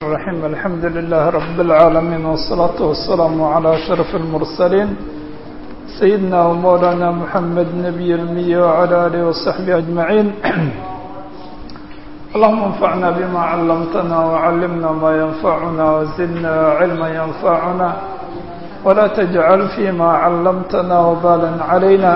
الرحيم الحمد لله رب العالمين والصلاة والسلام على أشرف المرسلين سيدنا ومولانا محمد نبي المية وعلى آله وصحبه أجمعين اللهم انفعنا بما علمتنا وعلمنا ما ينفعنا وزدنا علما ينفعنا ولا تجعل فيما علمتنا وبالا علينا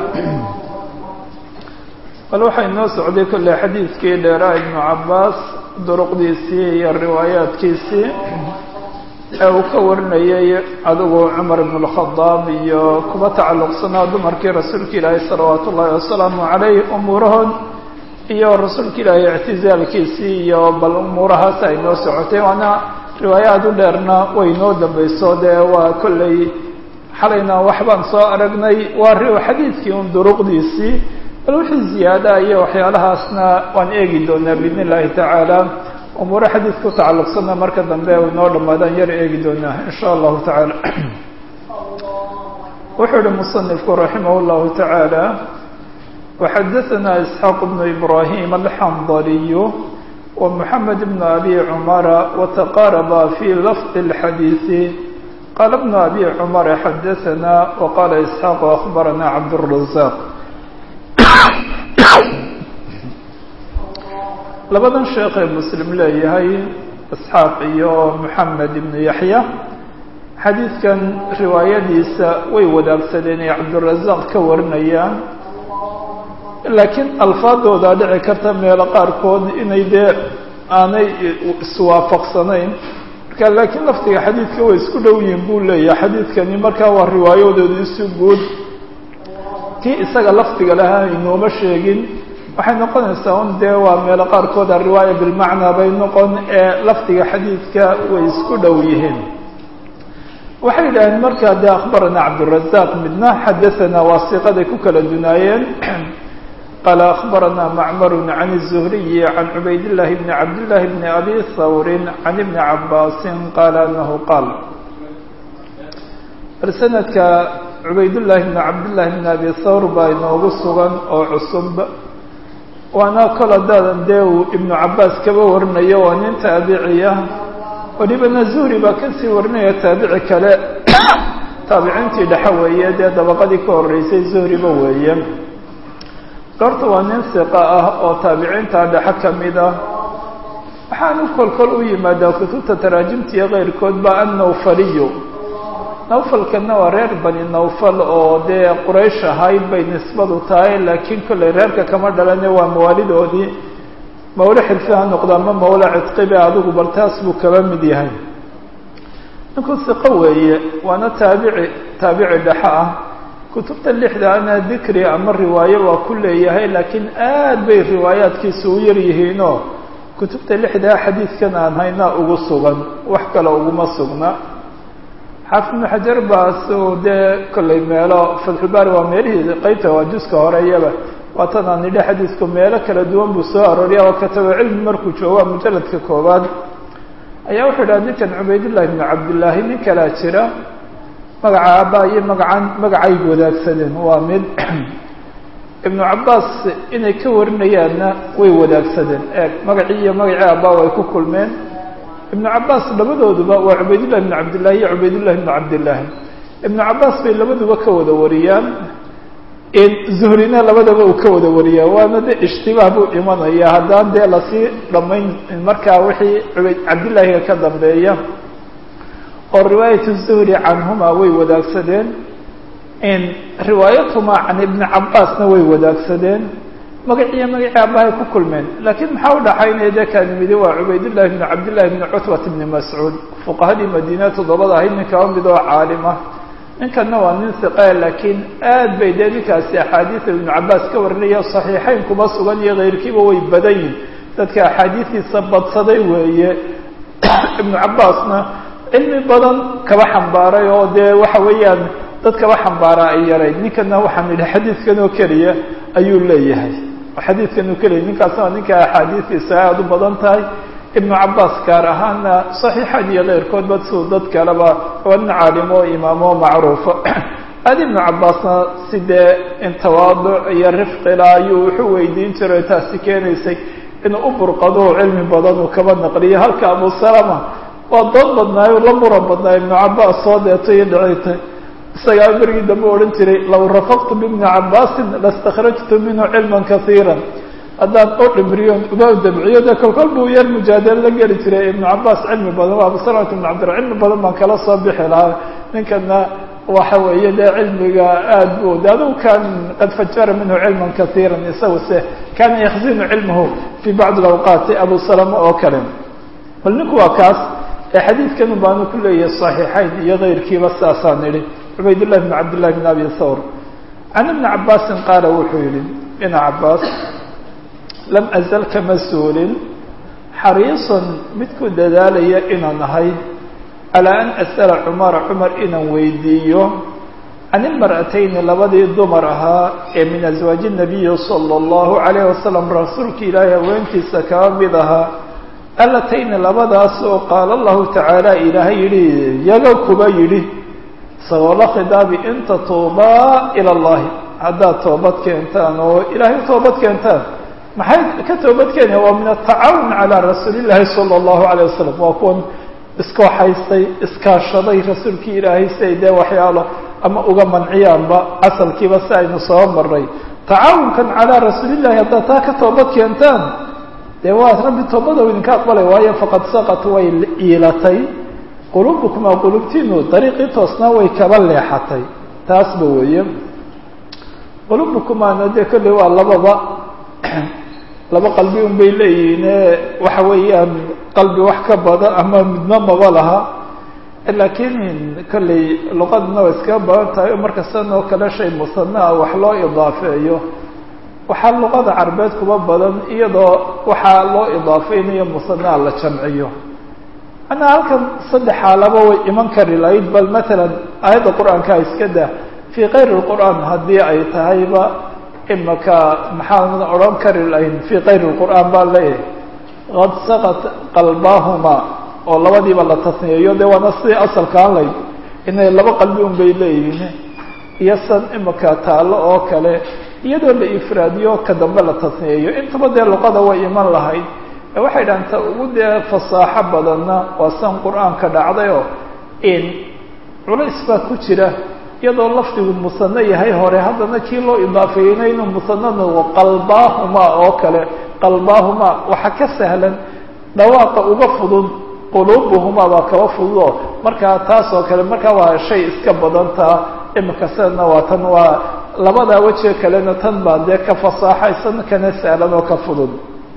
bal waxay noo socday kolley xadiidkii dheeraa ibnu cabbaas duruqdiisii iyo riwaayaadkiisii ee uu ka warinayay adigu cumar ibn اlkhadaab iyo kuba tacalluqsanaa dumarkii rasuulka ilaahay salawaatu ullaahi wasalaamu calayh umuurahood iyo rasuulka ilaahay ictizaalkiisii iyo bal umuurahaas ay noo socotay waana riwaayaad u dheerna way noo dambayso dee waa kolley xalayna waxbaan soo aragnay waa xadiidkii un duruqdiisii bal wixii ziyaada iyo waxyaalahaasna waan eegi doonaa biidn illahi tacaala umuuro xadiid ku tacalluqsana marka dambe inoo dhammaadaan yar eegi doonaa in sha allahu tacaala wuxuu ihi musanifku raximah llahu tacaala waxadaثana isxaaq bnu ibrahim alxandaliyu wa moxamed bnu abi cumara wataqaaraba fi lafdi اlxadiiثi qaala bnu abi cumara xadaثana waqala isxaaq akhbarana cabdالrazaq labadan sheekh ee muslim leeyahay isxaaq iyo moxamed ibnu yaxya xadiidkan riwaayadiisa way wadaagsadeen ay cabdirazaaq ka warinayaan laakiin alfaadoodaa dhici karta meelo qaarkood inay dee aanay iswaafaqsanayn marka laakiin laftiga xadiidka way isku dhow yihin buu leeyahay xadiidkani markaa waa riwaayadooda isu guud kii isaga lafdiga lahaa inooma sheegin waxay noqonaysaa un dee waa meelo qaarkood ariwaaya bilmacnaa bay noqon ee lafdiga xadiidka way isku dhow yihiin waxay yidhaaheen markaa dee akhbarana cabdurazaq midna xadaثana waa siiqaday ku kala dunaayeen qaala akhbarana macmaru can الzuhriyi can cubayd llahi bni cabdillahi bni abi hawrin can ibni cabaasin qaala anahu qaal bal sanadka cubaydullaahi bni cabdillahi bni abi thawr baa inoogu sugan oo cusub waana kol haddaadan dee uu ibnu cabbaas kaba warinayo waa nin taabiciya welibana zuhri baa kasii warinaya taabici kale taabiciintii dhexe weeye dee dabaqadii ka horreysay zuhriba weeye goorta waa nin siqa ah oo taabiciinta dhexe ka mid ah waxaanu kolkol u yimaadaa kutubta taraajimtiiyo keyrkood ba annawfaliyu nawfalkana waa reer bani nawfal oo dee quraysh ahayd bay nisbadu tahay laakiin kollay reerka kama dhalane waa mawaalidoodii mawle xilfi ha noqdo ama mawle cidqibe adigu bal taas buu kaba mid yahay ninku siqo weeye waana taabici taabici dhexe ah kutubta lixda ana dikri ama riwaayo waa ku leeyahay laakiin aad bay riwaayaadkiisa u yar yihiinoo kutubta lixdaa xadiidkan aan haynaa ugu sugan wax kale uguma sugna xaafid ibnu xajar baa su dee kollay meelo fatxulbaari waa meelihii qeybta waa juska horeeyaba waatan aan nidhi xadiidku meelo kala duwan buu soo arooriya oo kataba cilmi markuu joogo mujaladka koowaad ayaa wuxuu idhaha ninkan cubaydullahi ibnu cabdillaahi nin kalaa jira magaca aabaa iyo magacan magacay wadaagsadeen waa mid ibnu cabbaas inay ka warinayaanna way wadaagsadeen eeg magacii iyo magacii aabaa way ku kulmeen ibnu cabbaas labadooduba waa cubaydullahi ibnu cabdillahi iyo cubaydullahi ibnu cabdillaahi ibnu cabbaas bay labaduba ka wada wariyaan zuhrina labadaba uu ka wada wariyaa waana de ishtibaah buu imanaya haddaan dee lasii dhammayn markaa wixii ubayd cabdillaahiga ka dambeeya oo riwaayat zuhri canhuma way wadaagsadeen riwaayatuhuma can ibni cabbaasna way wadaagsadeen magaciiyo magacii abahay ku kulmeen laakiin maxaa udhaxaynaya dee kaanimidi waa cubaydullahi bni cabdillahi bni cutbat bni mascuud fuqahadii madiina toddobada ahayd nin kaba mid oo caalima ninkanna waa nin siqe laakiin aad bay dee ninkaasi axaadiida ibnu cabbaas ka warinaya saxiixayn kuma sugan iyo keyrkiiba way badan yihin dadka axaadiistiisa badsaday weeye ibnu cabbaasna cilmi badan kaba xambaaray oo dee waxa weeyaan dad kaba xambaaraa ay yarayd ninkana waxaan idhi xadiidkan oo keliya ayuu leeyahay xadiidkan oo keliya ninkaasna waa ninka axaadiistiisa aada u badan tahay ibnu cabbaas gaar ahaana saxiixan iyo keyrkoodba siduu dad kaleba waa nin caalimo imaamo macruufo aad ibnu cabbaasna si dee in tawaaduc iyo rifqila ayuu wuxuu weydiin jiray taasi keenaysay inuu u burqado cilmi badan uu kaba naqliyo halka abu salama waa dood badnaayo la muran badnaayo ibnu cabaas soo deeto iyo dhicitay isagaa berigii dambe odhan jiray law rafaqtu bibni cabaasin lastakrajtu minhu cilman kaiira haddaan oo dhimriyon uba dabciyo dee kolkol buu yar mujaadalo la geli jiray ibnu cabaas cilmi badan waa abusalamata ibnu cabdira cilmi badan baan kala soo bixi lahaa ninkana waxa weeye dee cilmiga aad bu de adigu kan qad fajara minhu cilman kaiira isagu se kana yakzinu cilmahu fi bacdi awqaati abu salama oo kale bal ninku waa kaas ee xadiidkan baanu ku leeyahay صaxiixayn iyo kayrkiiba saasaan idhi cubaydالlah bn cabdillahi bn abi thawr can ibni cabaasin qaala wuxuu yihi ina cabaas lam azal kama suulin xariisan mid ku dadaalaya inaan ahay calaa an as'ala cumara cumar inaan weydiiyo can ilmar'atayni labadii dumar ahaa ee min aswaaji nabiyi sala allahu calayh wasalam rasuulka ilaahay haweentiisa kaba mid ahaa allatayni labadaas oo qaala allahu tacaala ilaahay yidhi yaga kuba yidhi isagoo la khidaabi in tatuubaa ila allahi haddaad toobad keentaan oo ilaahay toobad keentaan maxay ka toobad keenaya waa min atacaawun calaa rasuulillahi sala allahu calayh wasalam waa kuwan iskooxaystay iskaashaday rasuulkii ilaahay si ay dee waxyaalo ama uga manciyaanba asalkiiba si aynu soo maray tacaawunkan calaa rasuulillahi haddaad taa ka toobad keentaan dee waa rabbi toobada idinka aqbalay waayo faqad saqat way iilatay quluubukumaa qulubtiinu dariiqii toosnaa way kaba leexatay taasba weeye quluubukumaana dee kolley waa lababa laba qalbi un bay leeyihiine waxa weeyaan qalbi wax ka badan ama midna maba laha laakiin kolley luqaduna way iskaga badan tahay o marka sidan oo kale shay musanaa wax loo idaafeeyo waxaa luqada carbeed kuba badan iyadoo waxaa loo idaafeynayo musanaa la jamciyo manaa halkan saddex xaalaba way iman kari lahayd bal matalan aayadda qur-aanka iska dah fii kayri lqur'aan haddii ay tahayba imaka maxaan odhan kari lahayn fii kayri lqur'aan baa leeyahay qad saqat qalbaahuma oo labadiiba la tasniyeeyo dee waana sidii asalkaan layd inay laba qalbi un bay leeyihiin iyo san imaka taallo oo kale iyadoo la ifraadiyo ka dambe la tasniyeeyo intaba dee luqada way iman lahayd ee waxay dhahan ta ugu dee fasaaxo badanna waa san qur-aanka dhacdayoo in culays baa ku jira iyadoo lafdigu musano yahay hore haddana kii loo idaafeeyeyna inuu musanana qalbaahuma oo kale qalbaahuma waxa ka sahlan dhawaaqa uga fudud quluubuhuma baa kaba fududoo markaa taas oo kale markaa waa shay iska badantaa imika sidana waa tan waa labadaa wejiga kalena tan baa dee ka fasaaxaysan kana sahlan oo ka fudud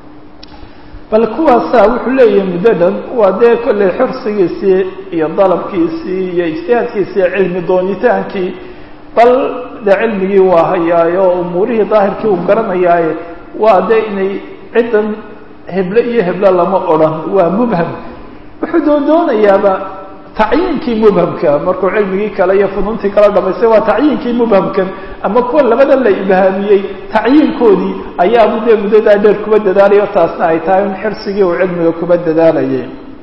bal kuwaasaa wuxuu leeyahay muddo dhan waa dee kolley xursigiisii iyo dalabkiisii iyo ijtihaadkiisii iyo cilmi doonitaankii bal dee cilmigii waa hayaayo umuurihii daahirkii uu garanayaaye waa dee inay ciddan heble iyo heble lama odhan waa mubham wuxuu doon doonayaaba tacyiinkii mubhamka markuu cilmigii kale iyo funuuntii kala dhamaystay waa tacyiinkii mubhamkan ama kuwa labada la ibhaamiyey tacyiinkoodii ayaabu dee muddadaa dheer kuba dadaalayo taasna ay tahay in xirsigii uu cilmiga kuba dadaalayay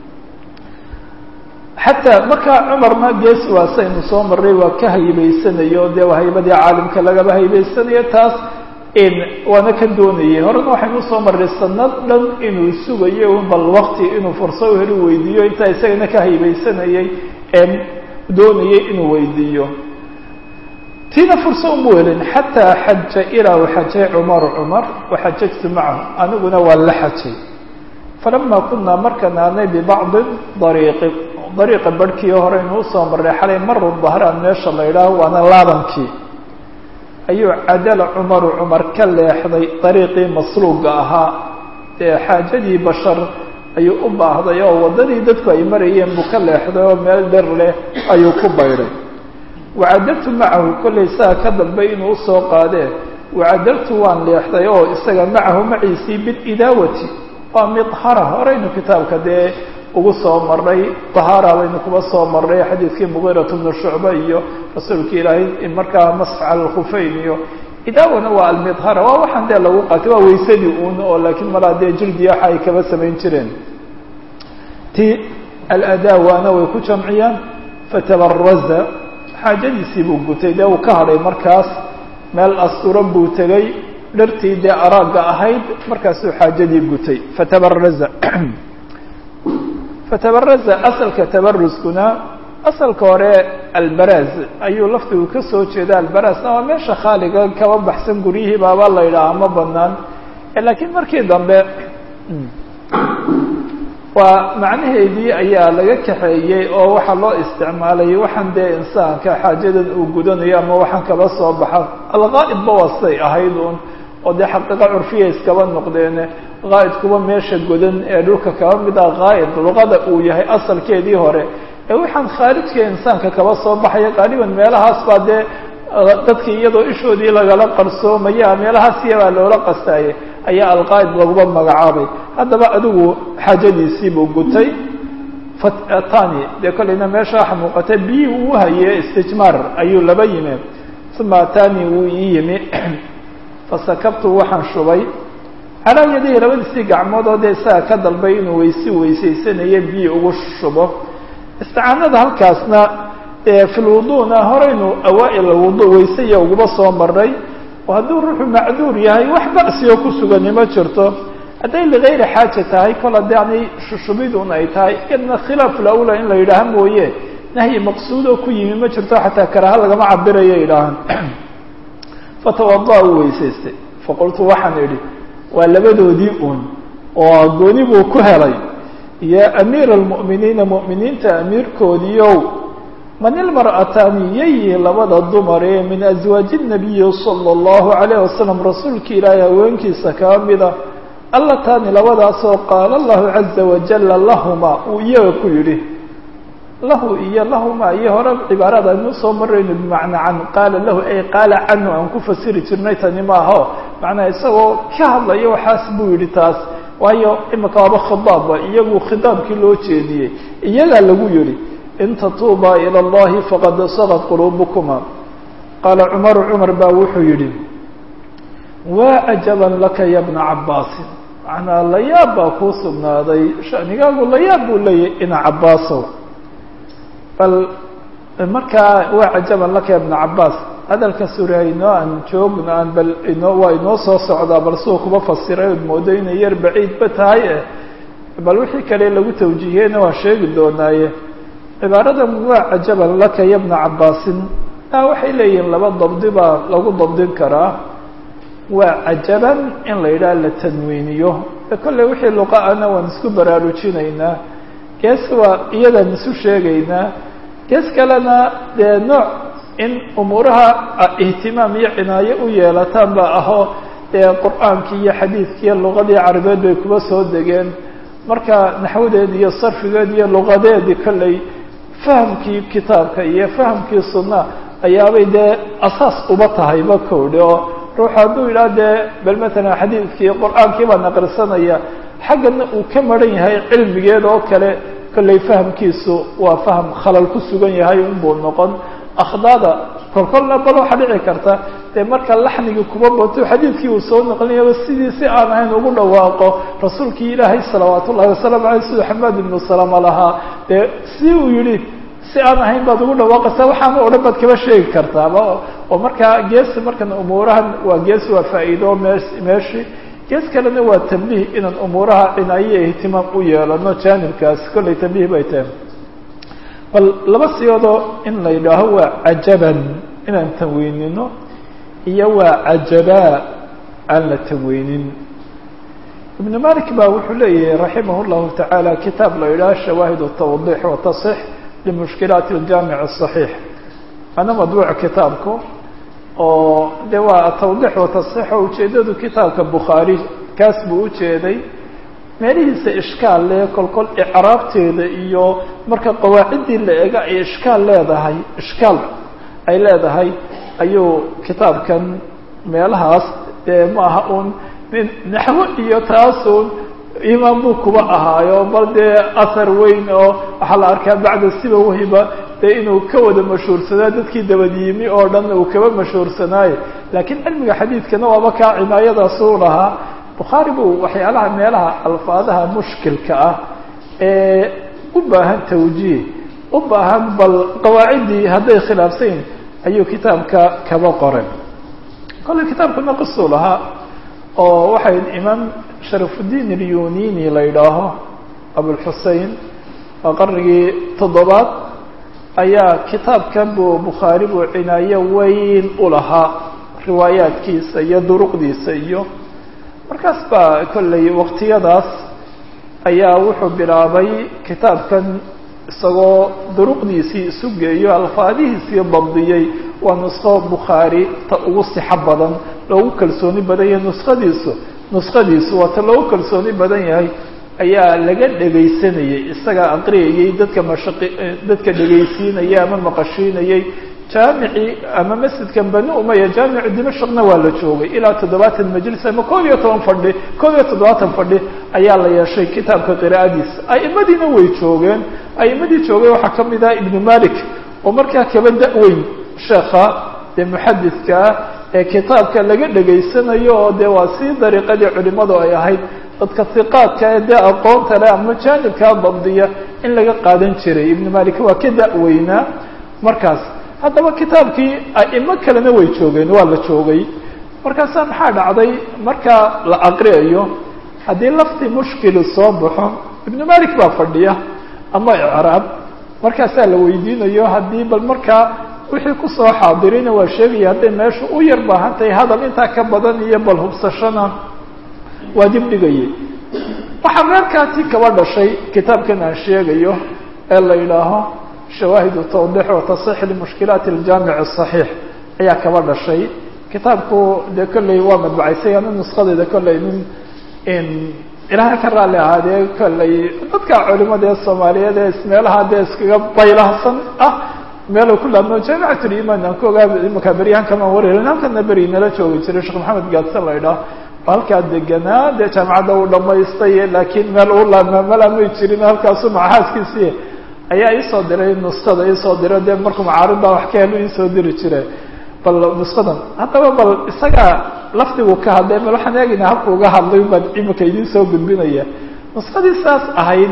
xataa markaa cumarna gees waasaynu soo maray waa ka haybaysanayo dee waa haybadii caalimka lagaba haybaysanayo taas waana ka doonayay horena waxaynu usoo marray sanad dhan inuu sugayo un bal wakti inuu furso u heli weydiiyo intaa isagana ka haybaysanayay ee doonayay inuu weydiiyo tiina furso uma helin xataa xaja ilaa u xajay cumaru cumar waxajajtu macahu aniguna waa la xajay falama kunaa markaan aanay bibacdi dariiqi dariiqa barhkii horeynu usoo marray xalay maru dahraan meesha la idhaaho waana laabankii ayuu cadala cumaru cumar ka leexday dariiqii masluuga ahaa dee xaajadii bashar ayuu u baahday oo waddadii dadku ay marayeen buu ka leexday oo meel dher leh ayuu ku bayray wacadaltu macahu kollay saa ka dambe inuu usoo qaadee wacadaltu waan leexday oo isaga macahu maciisii bilidaawati waa midhara horeynu kitaabka dee ugu soo maray tahaara baynu kuba soo maray xadiidkii mugiirat bnu shucba iyo rasuulka ilaahay markaa masx cala alkhufeyn iyo idaawana waa almidhara waa waxaan dee lagu qaatay waa waysadii uun oo laakiin malaa dee jildiya waxa ay kaba samayn jireen ti aladaawaana way ku jamciyaan fatabaraza xaajadiisii buu gutay dee uu ka hadhay markaas meel asturan buu tegay dhartii dee araagga ahayd markaasuu xaajadii gutay fatabaraza fatabaraza asalka tabaruskuna asalka hore albaraz ayuu laftigu ka soo jeeda albarazna waa meesha khaaliga kaba baxsan guryihii baaba la yidhaaha ma banaan laakiin markii dambe waa macnaheedii ayaa laga kaxeeyey oo waxaa loo isticmaalay waxaan dee insaanka xaajadan uu gudanayo ama waxaan kaba soo baxa algaa'ibba wasay ahayd un oo dee xaqiiqa curfiya iskaba noqdeene qaa'idkuba meesha godan ee dhulka kaba mid ah qaa'id luqada uu yahay asalkeedii hore ee waxaan khaarijka insaanka kaba soo baxaya qaaliban meelahaas baa dee dadkii iyadoo ishoodii lagala qarsoomaya meelahaas iyabaa loola qastaayay ayaa alqaa'id laguba magacaabay haddaba adigu xaajadiisiibuu gutay tani dee kolleyna meesha waxa muuqata biyii uu haye istijmaar ayuu laba yimi uma atani wuu ii yimi fasakabtu waxaan shubay calaa yadihi labadiisii gacmood oo dee isaga ka dalbay inuu weysi weysaysanayo biyi ugu shubo isticaanada halkaasna fi lwuduuna horeynu awaa-il wudu weysaya uguba soo maray oo hadduu ruuxu macduur yahay wax ba'sioo ku sugani ma jirto hadday ligayri xaaja tahay kol haddii aanay shushubidun ay tahay iyadna khilaaf lawla in la yidhaaha mooye nahyi maqsuud oo ku yimi ma jirto xataa karaha lagama cabirayo yidhaahan fatawada uu weysaystay faqultu waxaan idhi waa labadoodii un oo gooni buu ku helay ya amiira almu'miniina mu'miniinta amiirkoodiiow man ilmar'ataani yayi labada dumar ee min aswaaji nabiyi sala allahu calayh wasalam rasuulka ilaahay haweenkiisa kaa mida allataani labadaasoo qaala allahu caza wajala lahuma uu iyaga ku yidhi lahu iyo lahuma iyo hore cibaarada aynu soo marayno bimacnaa can qaala lahu ay qaala canhu aan ku fasiri jirnay tani maaho macnaa isagoo ka hadlayo waxaas buu yidhi taas waayo imika waaba khidaabba iyagu khidaabkii loo jeediyey iyagaa lagu yidhi in tatuuba ilى اllahi faqad sagad quluubukuma qaala cumaru cumar baa wuxuu yidhi waa cajaban laka ya bna cabaasin macnaa layaab baa kuu sugnaaday shanigaagu layaab buu leeyahy ina cabaasow bal markaa waa cajaban laka ya bna cabaas hadalka suraaynoo aan joogno aan bal inoo waa inoo soo socdaa bal suu kuba fasiray ood moodo inay yar baciidba tahay eh bal wixii kale lagu tawjiihiyeyna waan sheegi doonaaye cibaaradan waa cajaban laka ya bna cabaasin a waxay leeyihiin laba dabdi baa lagu dabdin karaa waa cajaban in la yidhaha la tanwiiniyo kolley wixii luqa-ana waan isku baraarujinaynaa gees waa iyadan isu sheegaynaa gees kalena dee nooc in umuuraha ihtimaam iyo cinaayo u yeelataan ba ahoo dee qur-aankii iyo xadiidkiiyo luqadii carabeed bay kuba soo degeen marka naxwadeed iyo sarfigeed iyo luqadeedii kolley fahamkii kitaabka iyo fahamkii sunna ayaabay dee asaas uba tahayba kowdhe oo ruuxu hadduu yidhaha dee bal matalan xadiidkii qur-aankii baan aqrisanaya xaggana uu ka maran yahay cilmigeed oo kale kolley fahamkiisu waa faham khalal ku sugan yahay unbuu noqon akhdaada kolkolna bal waxaa dhici karta dee marka laxnigii kuba bato xadiidkii uu soo noqlinayaba sidii si aan ahayn ugu dhawaaqo rasuulkii ilaahay salawaat ullahi wasalaamu aleyh siduu xamaad ibnu salama lahaa dee si uu yihi si aan ahayn baad ugu dhawaaqaysaa waxaana o dhan baad kaba sheegi kartaaba oo markaa geesi markan umuurahan waa gees waa faa'iido mee meeshi gees kalena waa tambiih inaan umuuraha cinaayo ihtimaam u yeelano jaanibkaas kollay tambiih bay tahay bal laba siyoodoo in la yidhaaho waa cajaban inaan tanweynino iyo waa cajabaa aan la tanweynin ibn malik ba wuxuu leeyahay raximah llahu tacaala kitaab la yidhaho shawaahid tawdix wa tasix limushkilaati اljamic الصaxiix ana madbuuc kitaabku oo de waa tawdix wa tasix oo ujeedadu kitaabka bukhaari kaas buu ujeeday meelihiisa ishkaal leh kolkol icraabteeda iyo marka qawaaciddii la ega ay ishkaal leedahay ishkaal ay leedahay ayuu kitaabkan meelahaas dee ma aha un naxwo iyo taasun imaan buu kuba ahaayo bal dee ahar weyn oo waxaa la arkaa bacda siba wahiba dee inuu ka wada mashhuursanaa dadkii dabadiyimi oo dhan uu kaba mashhuursanaayo laakiin cilmiga xadiidkana waaba kaa cinaayadaasuu lahaa bukhaari buu waxyaalaha meelaha alfaadaha mushkilka ah ee u baahan tawjiih u baahan bal qawaaciddii hadday khilaafsayn ayuu kitaabka kaba qoray kolley kitaabkuna qisuu lahaa oo waxay imaam sharafudiin ilyunini la yidhaaho abulxusein waa qarnigii toddobaad ayaa kitaabkan buu bukhaari buu cinaayo weyn u lahaa riwaayaadkiisa iyo duruqdiisa iyo markaas baa kollay waqtiyadaas ayaa wuxuu bilaabay kitaabkan isagoo duruqdiisii isu geeyo alfaadihiisii dabdiyey waa nusqo bukhaari ta ugu sixo badan loogu kalsooni badan yahay nuskhadiisu nuskhadiisu waa ta loogu kalsooni badan yahay ayaa laga dhegaysanayay isagaa aqriyayay dadka mashaqi dadka dhegaysiinayay ama maqashiinayay jaamicii ama masjidkan bani umaya jaamicu dimashqna waa la joogay ilaa toddobaatan majlis ama koob iyo toban fadhi koob iyo toddobaatan fadhi ayaa la yeeshay kitaabka qiraa'adiisa a'imadiina way joogeen a'imadii joogay waxaa ka mid ah ibnu malik oo markaa kaba da-weyn sheekha dee muxadidkaa ee kitaabka laga dhegaysanayo oo dee waa sii dariiqadii culimadu ay ahayd dadka hiqaadka ee dee aqoonta leh ama jaanibkaa dabdiya in laga qaadan jiray ibnu malik waa ka da-weynaa markaas haddaba kitaabkii a'imo kalena way joogeen waa la joogay markaasaa maxaa dhacday markaa la aqriyayo haddii lafti mushkili soo baxo ibnu malik baa fadhiya ama icraab markaasaa la weydiinayo haddii bal markaa wixii kusoo xaadirina waa sheegaya hadday meesha u yar baahan tahay hadal intaa ka badan iyo bal hubsashana waa dib dhigayay waxaa meerkaati kaba dhashay kitaabkan aan sheegayo ee la yidhaaho shawaahidu tawdix wa tasix limushkilaati aljaamic asaxiix ayaa kaba dhashay kitaabku dee kolley waa madbacaysay ana nuskadeeda kolley nin ilaahay ka raalli ahaadee kolley dadka culimada ee soomaaliyeed ee meelaha dee iskaga baylahsan ah meelu ku laabno jaamicatulimaan aan ku ogaa imaka beryahan kamaan warhelin halkana beri nala joogi jiray sheekh maxamed gaadsan la idhaah halkaa deganaa dee jaamicadda uu dhamaystay laakiin meel uu laabmaa malaamay jirin halkaasu maxaaskiisii ayaa iisoo diray nuskada iisoo diray dee markuu macaaridbaa wax ka helo iisoo diri jire bal nuskadan haddaba bal isagaa lafdigu ka hadlay bal waxaan eegaynaa habku uga hadlay baan imika idiin soo gudbinaya nuskadii saas ahayd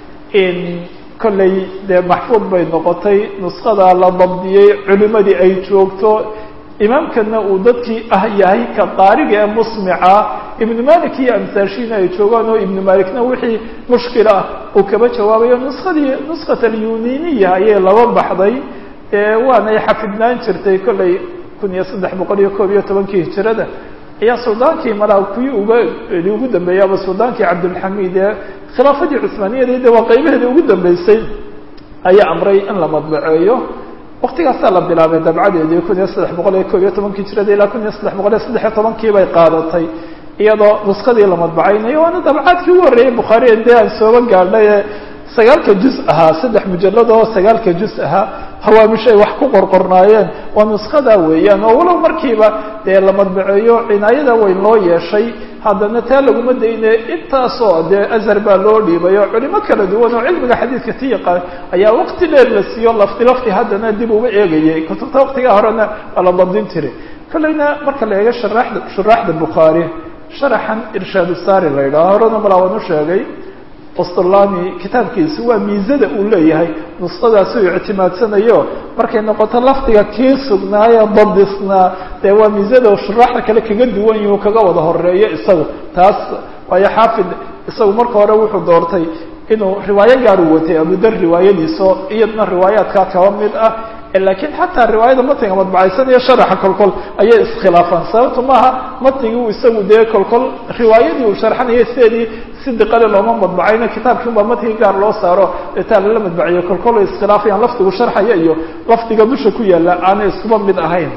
in kolley dee maxfuud bay noqotay nuskada la dabdiyey culimadii ay joogto imaamkana uu dadkii ah yahay ka qaariga ee musmica ibnu malik iyo amsaashiina ay joogaan oo ibnu malikna wixii mushkil ah uu kaba jawaabayo nuskadii nuskat alyuniniya ayay laba baxday waanay xafidnaan jirtay kolley kun iyo saddex boqol iyo koob iyo tobankii hijirada ayaa suldaankii malaa kuwii uga ugu dambeeyay ama suldaankii cabdulxamiid ee khilaafadii cusmaaniyada de waa qaybaheedii ugu dambeysay ayaa amray in la madbaceeyo waktigaasaa la bilaabay dabcadeedii kun iyo saddex boqol iyo koob iyo tobankii jirada ilaa kun iyo saddex boqol iyo saddex iyo tobankii bay qaadatay iyadoo nuskadii la madbacaynayo waana dabcaadkii ugu horreeyay bukhaari dee aan sooba gaadhay ee sagaalka juz ahaa saddex mujalad oo sagaalka juz ahaa hawaamish ay wax ku qorqornaayeen waa nuskadaa weeyaan oo walow markiiba dee la madbaceeyo cinaayada weyn loo yeeshay haddana taa laguma dayne intaasoo dee azhar baa loo dhiibay oo culimo kala duwan oo cilmiga xadiidka ti yaqaan ayaa waqti dheer la siiyo lafti lafti haddana dib uga eegayay kutubta waqtigaa horena waa la dabdin jiray kolleyna marka la eego sharaxda shuraaxda bukhaari sharaxan irshaad saari la yidhaho horena malaa waan u sheegay qostolani kitaabkiisi waa miisada uu leeyahay nusqadaas uu ictimaadsanayo markay noqoto lafdiga kii sugnaayo dabdisnaa dee waa miisada shuraaxda kale kaga duwan yihi kaga wada horeeyo isagu taas waayo xaafid isagu marka hore wuxuu doortay inuu riwaayo gaar u watay abudar riwaayadiiso iyadna riwaayaadkaa kaba mid ah lakiin xataa riwaayada matniga madbacaysan iyo sharaxa kolkol ayay iskhilaafaan sababtu maaha matnigii uu isagu dee kolkol riwaayadii uu sharxanayo sideedii si diqale looma madbacayno kitaabkii unbaa matnigi gaar loo saaro etaa lala madbaciyo kolkol ay iskhilaafayaan lafdigu sharxaya iyo lafdiga dusha ku yaalla aanay iskuba mid ahayn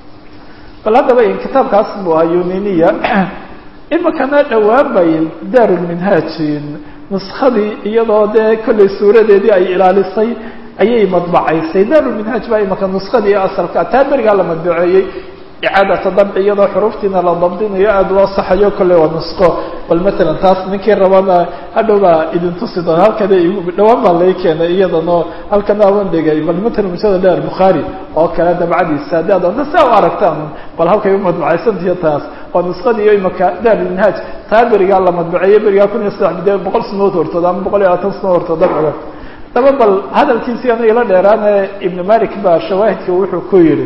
bal haddaba kitaabkaas buu ahaa yuniniya imikana dhowaan bay daarulminhaajin nuskadii iyadoo dee kollay suuradeedii ay ilaalisay ayay madbacaysay daarulminhaaj baa imaka nuskadii asalka taa berigaa la madbaceeyey icaadata dabci iyadoo xuruuftiina la dabdinayo aada loo saxayo kolley waa nusqo bal matalan taas ninkii rabana hadhow baa idin tusi doona halkana dhawaan baa lai keenay iyadanoo halkana awan dhigay bal matalan musada dheer bukhaari oo kale dabcadiisa haddii ad anta saa u aragtaan bal halkay u madbacaysantiyo taas waa nusqadiiyo imaka daarulminhaaj taa berigaa la madbaceeyey berigaa kun iyo saddex de boqol sanood hortood ama boqol iyo labaatan sanood hortood dabciga daba bal hadalkiisii aniga la dheeraane ibnu malik baa shawaahidka wuxuu ku yidhi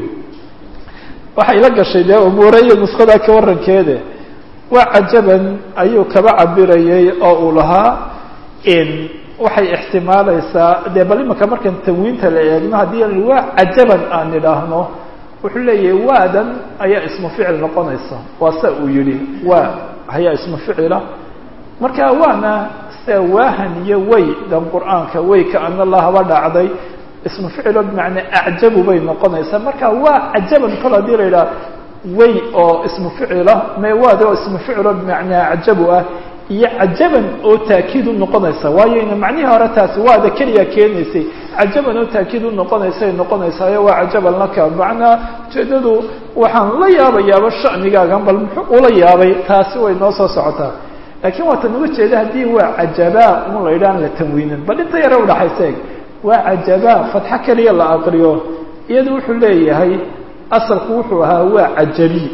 waxay la gashay dee umuure iyo nuskada ka warankeede waa cajaban ayuu kaba cabirayay oo uu lahaa waxay ixtimaalaysaa dee bal imaka markan tanwiinta la eegno haddii waa cajaban aan idhaahno wuxuu leeyahay waadan ayaa ismu ficil noqonaysa waa sa uu yihi waa ayaa ismu ficila marka waana sida waahan iyo way dan qur'aanka way kaana lahaba dhacday ismu ficilo bimacnaa acjabu bay noqonaysaa marka waa cajaban kol hadii la yidhaha way oo ismu ficila me waad oo ismu ficilo bimacnaa acjabu ah iyo cajaban oo taakiid u noqonaysa waayo ina macnihii hore taasi waada keliya keenaysay cajaban oo taakiid u noqonaysay noqonaysaayo waa cajaban laka macnaa ujeedadu waxaan la yaabayaaba shanigaagan bal muxuu ula yaabay taasi way noo soo socotaa laakiin waatan uga jeeda haddii waa cajabaa un la yidhahan la tanwiinin bal inta yare udhaxaysa eg waa cajabaa fatxo keliya la aqriyo iyadu wuxuu leeyahay asalku wuxuu ahaa waa cajabi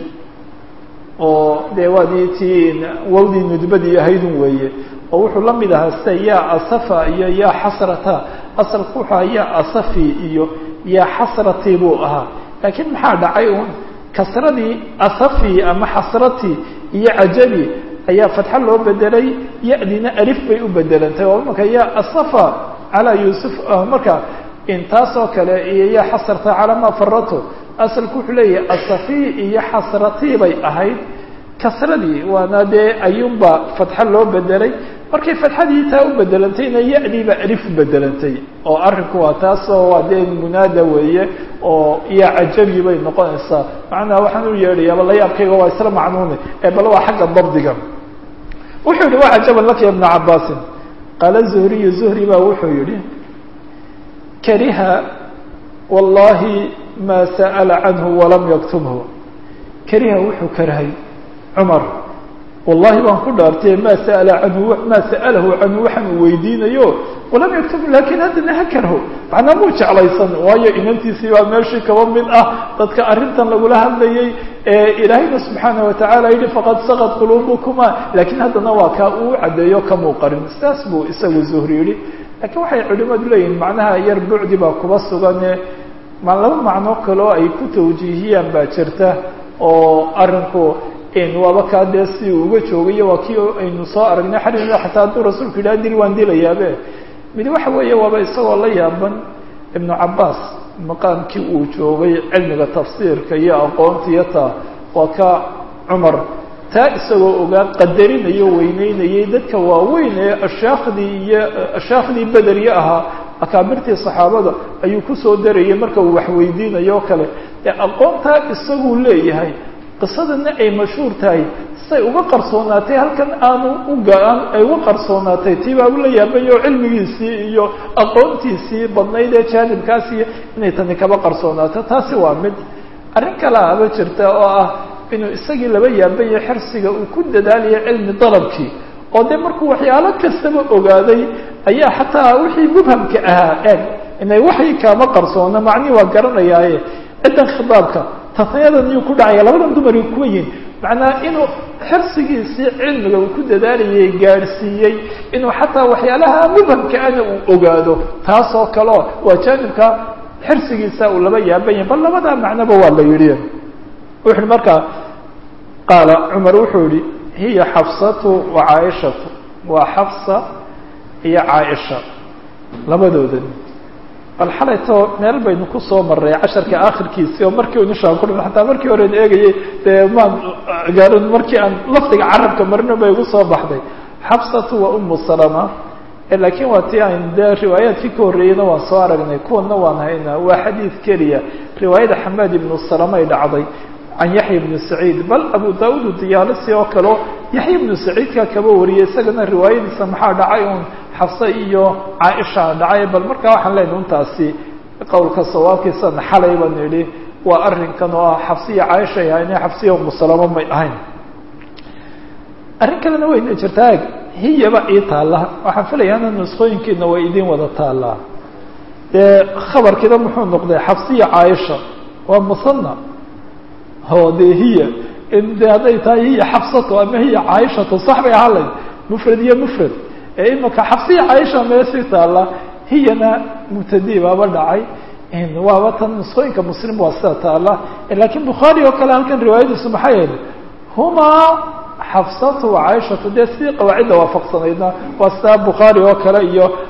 oo dee waadii tii wawdii nudbadii ahaydun weeye oo wuxuu la mid ahaa sida yaa asafa iyo yaa xasrata asalku wuxuu ahaa yaa asafi iyo yaa xasrati buu ahaa laakiin maxaa dhacay un kasradii asafi ama xasrati iyo cajabi ayaa fatxo loo bedelay ya-dina alif bay u bedelantay oo marka yaa asafa calaa yuusuf marka intaasoo kale iyo yaa xasrata calaa ma farato asalku wuxuu leeyahay asafi iyo xasratii bay ahayd kasradii waana dee ayuunba fatxo loo bedelay markay fatxadii taa u bedelantayna ya-diiba alif u bedelantay oo arrinku waa taasoo waa dee munaada weeye oo yaa cajabi bay noqonaysaa macnaha waxaan u yeedhayaaba layaabkayga waa isla macnuune ee bal waa xagga dabdiga wuxuu yihi waa cajaban laka ya bna cabaasin qaala zuhriyu zuhri baa wuxuu yihi kariha wallahi ma sa'ala canhu walam yaktubhu kariha wuxuu karhay cumar wallahi baan ku dhaartay ma sa'ala canhu ma sa'alahu canhu waxaan uu weydiinayo walam yaktubhu lakin haddana ha karho macnaa muu jeclaysan waayo inantiisii baa meeshii kaba mid ah dadka arrintan lagula hadlayay ilaahayna subxaana watacaala yihi faqad saqad quluubukuma lakiin haddana waa kaa uu caddeeyo kamuu qarin sidaas buu isagu zuhri yihi lakiin waxay culimadu leeyihin macnaha yar bucdi baa kuba sugane ma laba macno kaloo ay ku tawjiihiyaan baa jirta oo arinku waaba kaa dee si uu uga joogayo waa kii aynu soo aragnay xarimada xataa hadduu rasuulku yidhaha dil waan dilayaabe mid waxa weeye waaba isagoo la yaaban ibnu cabaas maqaamkii uu joogay cilmiga tafsiirka iyo aqoontiyo taa waa ka cumar taa isagoo ogaa qadarinayo weyneynayay dadka waaweyn ee ashaakhdii iyo ashaakhdii bederye ahaa akaabirtii saxaabada ayuu kusoo darayay marka uu waxweydiinayo o kale ee aqoontaa isaguu leeyahay qisadana ay mashhuur tahay say uga qarsoonaatay halkan aanu ugaan ay uga qarsoonaatay tii baa ula yaabay oo cilmigiisii iyo aqoontiisii badnayd ee jaanibkaasiyo inay tani kaba qarsoonaato taasi waa mid arrin kale aba jirta oo ah inuu isagii laba yaabayo xirsiga uu ku dadaalayo cilmi dalabkii oo dee markuu waxyaalo kastaba ogaaday ayaa xataa wixii mubhamka ahaa eeg inay waxay kaama qarsoona macnihi waa garanayaaye ciddan khitaabka tasniyadan iyuu ku dhacaya labadan dumari kuwa yihin macnaa inuu xirsigiisii cilmiga uu ku dadaalayay gaadhsiiyey inuu xataa waxyaalaha mubhamka ana uu ogaado taasoo kaleo waa jaanibka xirsigiisa uu laba yaabanya bal labadaa macnoba waa la yidhi wuxu uhi markaa qaala cumar wuxuu yihi hiya xafsatu wa caaishatu waa xafsa iyo caaisha labadoodan bal xalayto meel baynu kusoo maray casharka akhirkiisii oo markii unishaan ku dhan hataa markii horean eegayay dee maan gaarin markii aan lafdiga carabka marino bay igu soo baxday xabsatu wa umu salama laakiin waa tii ayn dee riwaayaadkii ka horreeyeyna waan soo aragnay kuwana waan haynaa waa xadiid keliya riwaayada xamaad ibnu salama ay dhacday can yaxya ibnu saciid bal abu daauud diyaalisi oo kaleo yaxya ibnu saciidka kaba wariyay isagana riwaayadiisa maxaa dhacay un xafse iyo caaisha dhacay bal markaa waxaan leenahay untaasi qowlka sawaabkiisana xalay baan idhi waa arrinkan oo ah xafsiya caaisha ay ahayn xafsiya umusalamo may ahayn arrin kalena wayna jirtaa eg hiyaba ii taalla waxaan filayaana nusqooyinkiina way idin wada taallaa dee khabarkiina muxuu noqday xafsiya caaisha waa musana o de hiya de hadday tahay hiya xafsato ama hiya caaishatu sax bay ahaan layd mufrad iyo mufrad ee imaka xafsiya caaisha meesii taalla hiyana mubtadi baaba dhacay waaba tan nusqooyinka muslim waa sida taalla lakiin bukhaari oo kale halkan riwaayadiisu maxay ahayd humaa xafsatu wa caaishatu dee sidii qawaacidda waafaqsanaydna waa sidaa bukhaari oo kale iyo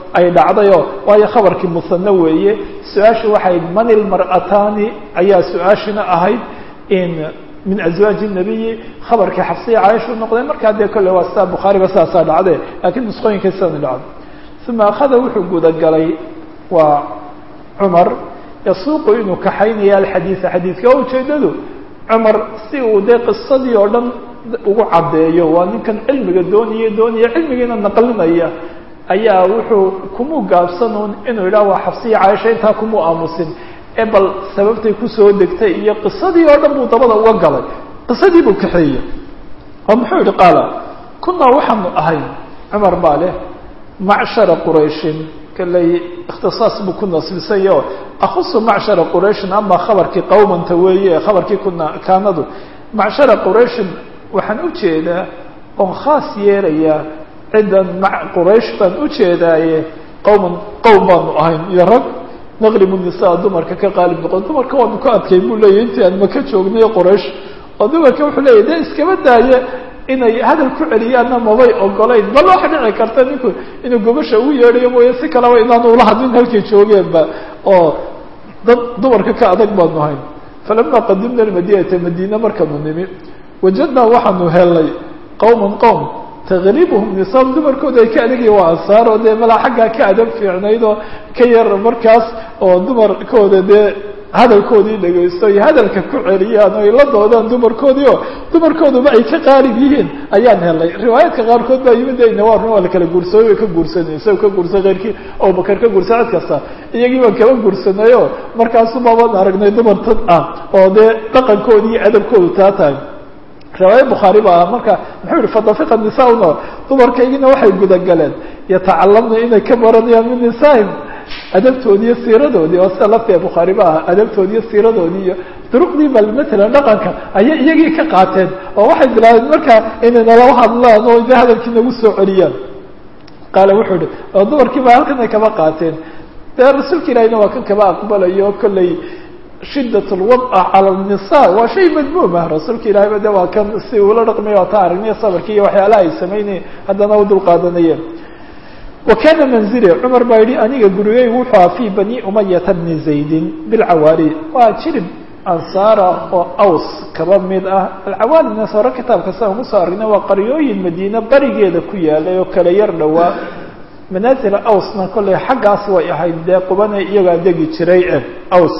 ay dhacdayoo waayo khabarkii musano weeye su-aasha waxay man ilmar'ataani ayaa su-aashina ahayd in min azwaaji nabiyi khabarkii xafsiya caaisha u noqday markaa dee kolle waa sidaa bukhaariba saasaa dhacde laakiin nusqooyinka sidani dhacdo uma akhada wuxuu gudagalay waa cumar yasuuqu inuu kaxaynaya alxadiida xadiidka oo ujeedadu cumar si uu dee qisadii oo dhan ugu caddeeyo waa ninkan cilmiga doonaya doonaya cilmigiina naqlinaya ayaa wuxuu kumuu gaabsanuun inuu yidhaha waa xafsiya caaisha intaa kumuu aamusin ee bal sababtay kusoo degtay iyo qisadii oo dhan buu dabada uga galay qisadii buu kaxeeyey oo muxuu yihi qaala kunaa waxaanu ahay cumar baa leh macshara qurayshin kaley ikhtisaas buu ku nasbisanya o akusu macshara qurayshin ama khabarkii qawmanta weeye khabarkii kuna kaanadu macshara qurayshin waxaan ujeedaa oon khaas yeelayaa ciddan ma quraysh baan ujeedaaye qawman qowm baanu ahayn iyo rag naqlibu nisaa dumarka ka qaalib noqon dumarka waanu ka adkay buu leeyahy intii aan maka joognay quraysh oo dumarka wuxuu leeyahy dee iskaba daaye inay hadal ku celiyaanna mabay ogolayn bal waxa dhici karta ninku inuu gobasha ugu yeedhayo mooye si kaleba inaanu ula hadlin halkay joogeenba oo dad dumarka ka adag baanu ahayn falama qadimna almadinata madiina markaanu nimi wajadnaa waxaanu helnay qowman qowm taqribuhum nisaam dumarkooda ay ka adagaya waa ansaar oo dee malaa xaggaa ka adab fiicnayd oo ka yar markaas oo dumarkooda dee hadalkoodii dhegaysto iyo hadalka ku celiyaan oo ay la doodaan dumarkoodii oo dumarkooduba ay ka qaalib yihiin ayaan helnay riwaayaadka qaarkood baa yimid ayna waa run waa la kala guursaday way ka guursanay isaga ka guursan keyrkii abubakar ka guursan cid kasta iyagii baan kaba guursanay oo markaasu baabaan aragnay dumar tad ah oo dee dhaqankoodi iyo adabkoodu taa tahay riwaaya bukhaari ba ah marka muxuu yihi fadafiqa nisauna dumarkaygina waxay gudagaleen yatacalamna inay ka baranayaan min nisaahim adabtoodi iyo siiradoodii oo sida laftiga bukhaari ba ah adabtoodi iyo siiradoodii iyo duruqdii bal matalan dhaqanka ayay iyagii ka qaateen oo waxay bilaabeen marka inay nalala hadlaan oo de hadalkii nagu soo celiyaan qaala wuxuu yihi oo dumarkii ba halkan ay kaba qaateen dee rasuulka ilahina waa kan kaba aqbalayo kolley shidat lwadca cala nisa waa shay madmuumah rasuulka ilahayba de waa kan si uula dhaqmay waa ta aragnay sabarkii iyo waxyaalaha ay samaynayeen haddana u dulqaadanayeen wa kana manzili cumar baa yihi aniga gurigay wuxuu aha fi bani umayata bni zaydin bilcawaali waa jirib ansaara oo aws kaba mid ah alcawaalina sore kitaabka siaan kusoo aragnay waa qaryooyin madiine barigeeda ku yaalay oo kala yar dhowaa manaazila awsna kolley xaggaas way ahayd dee qubana iyagaa degi jiray e aws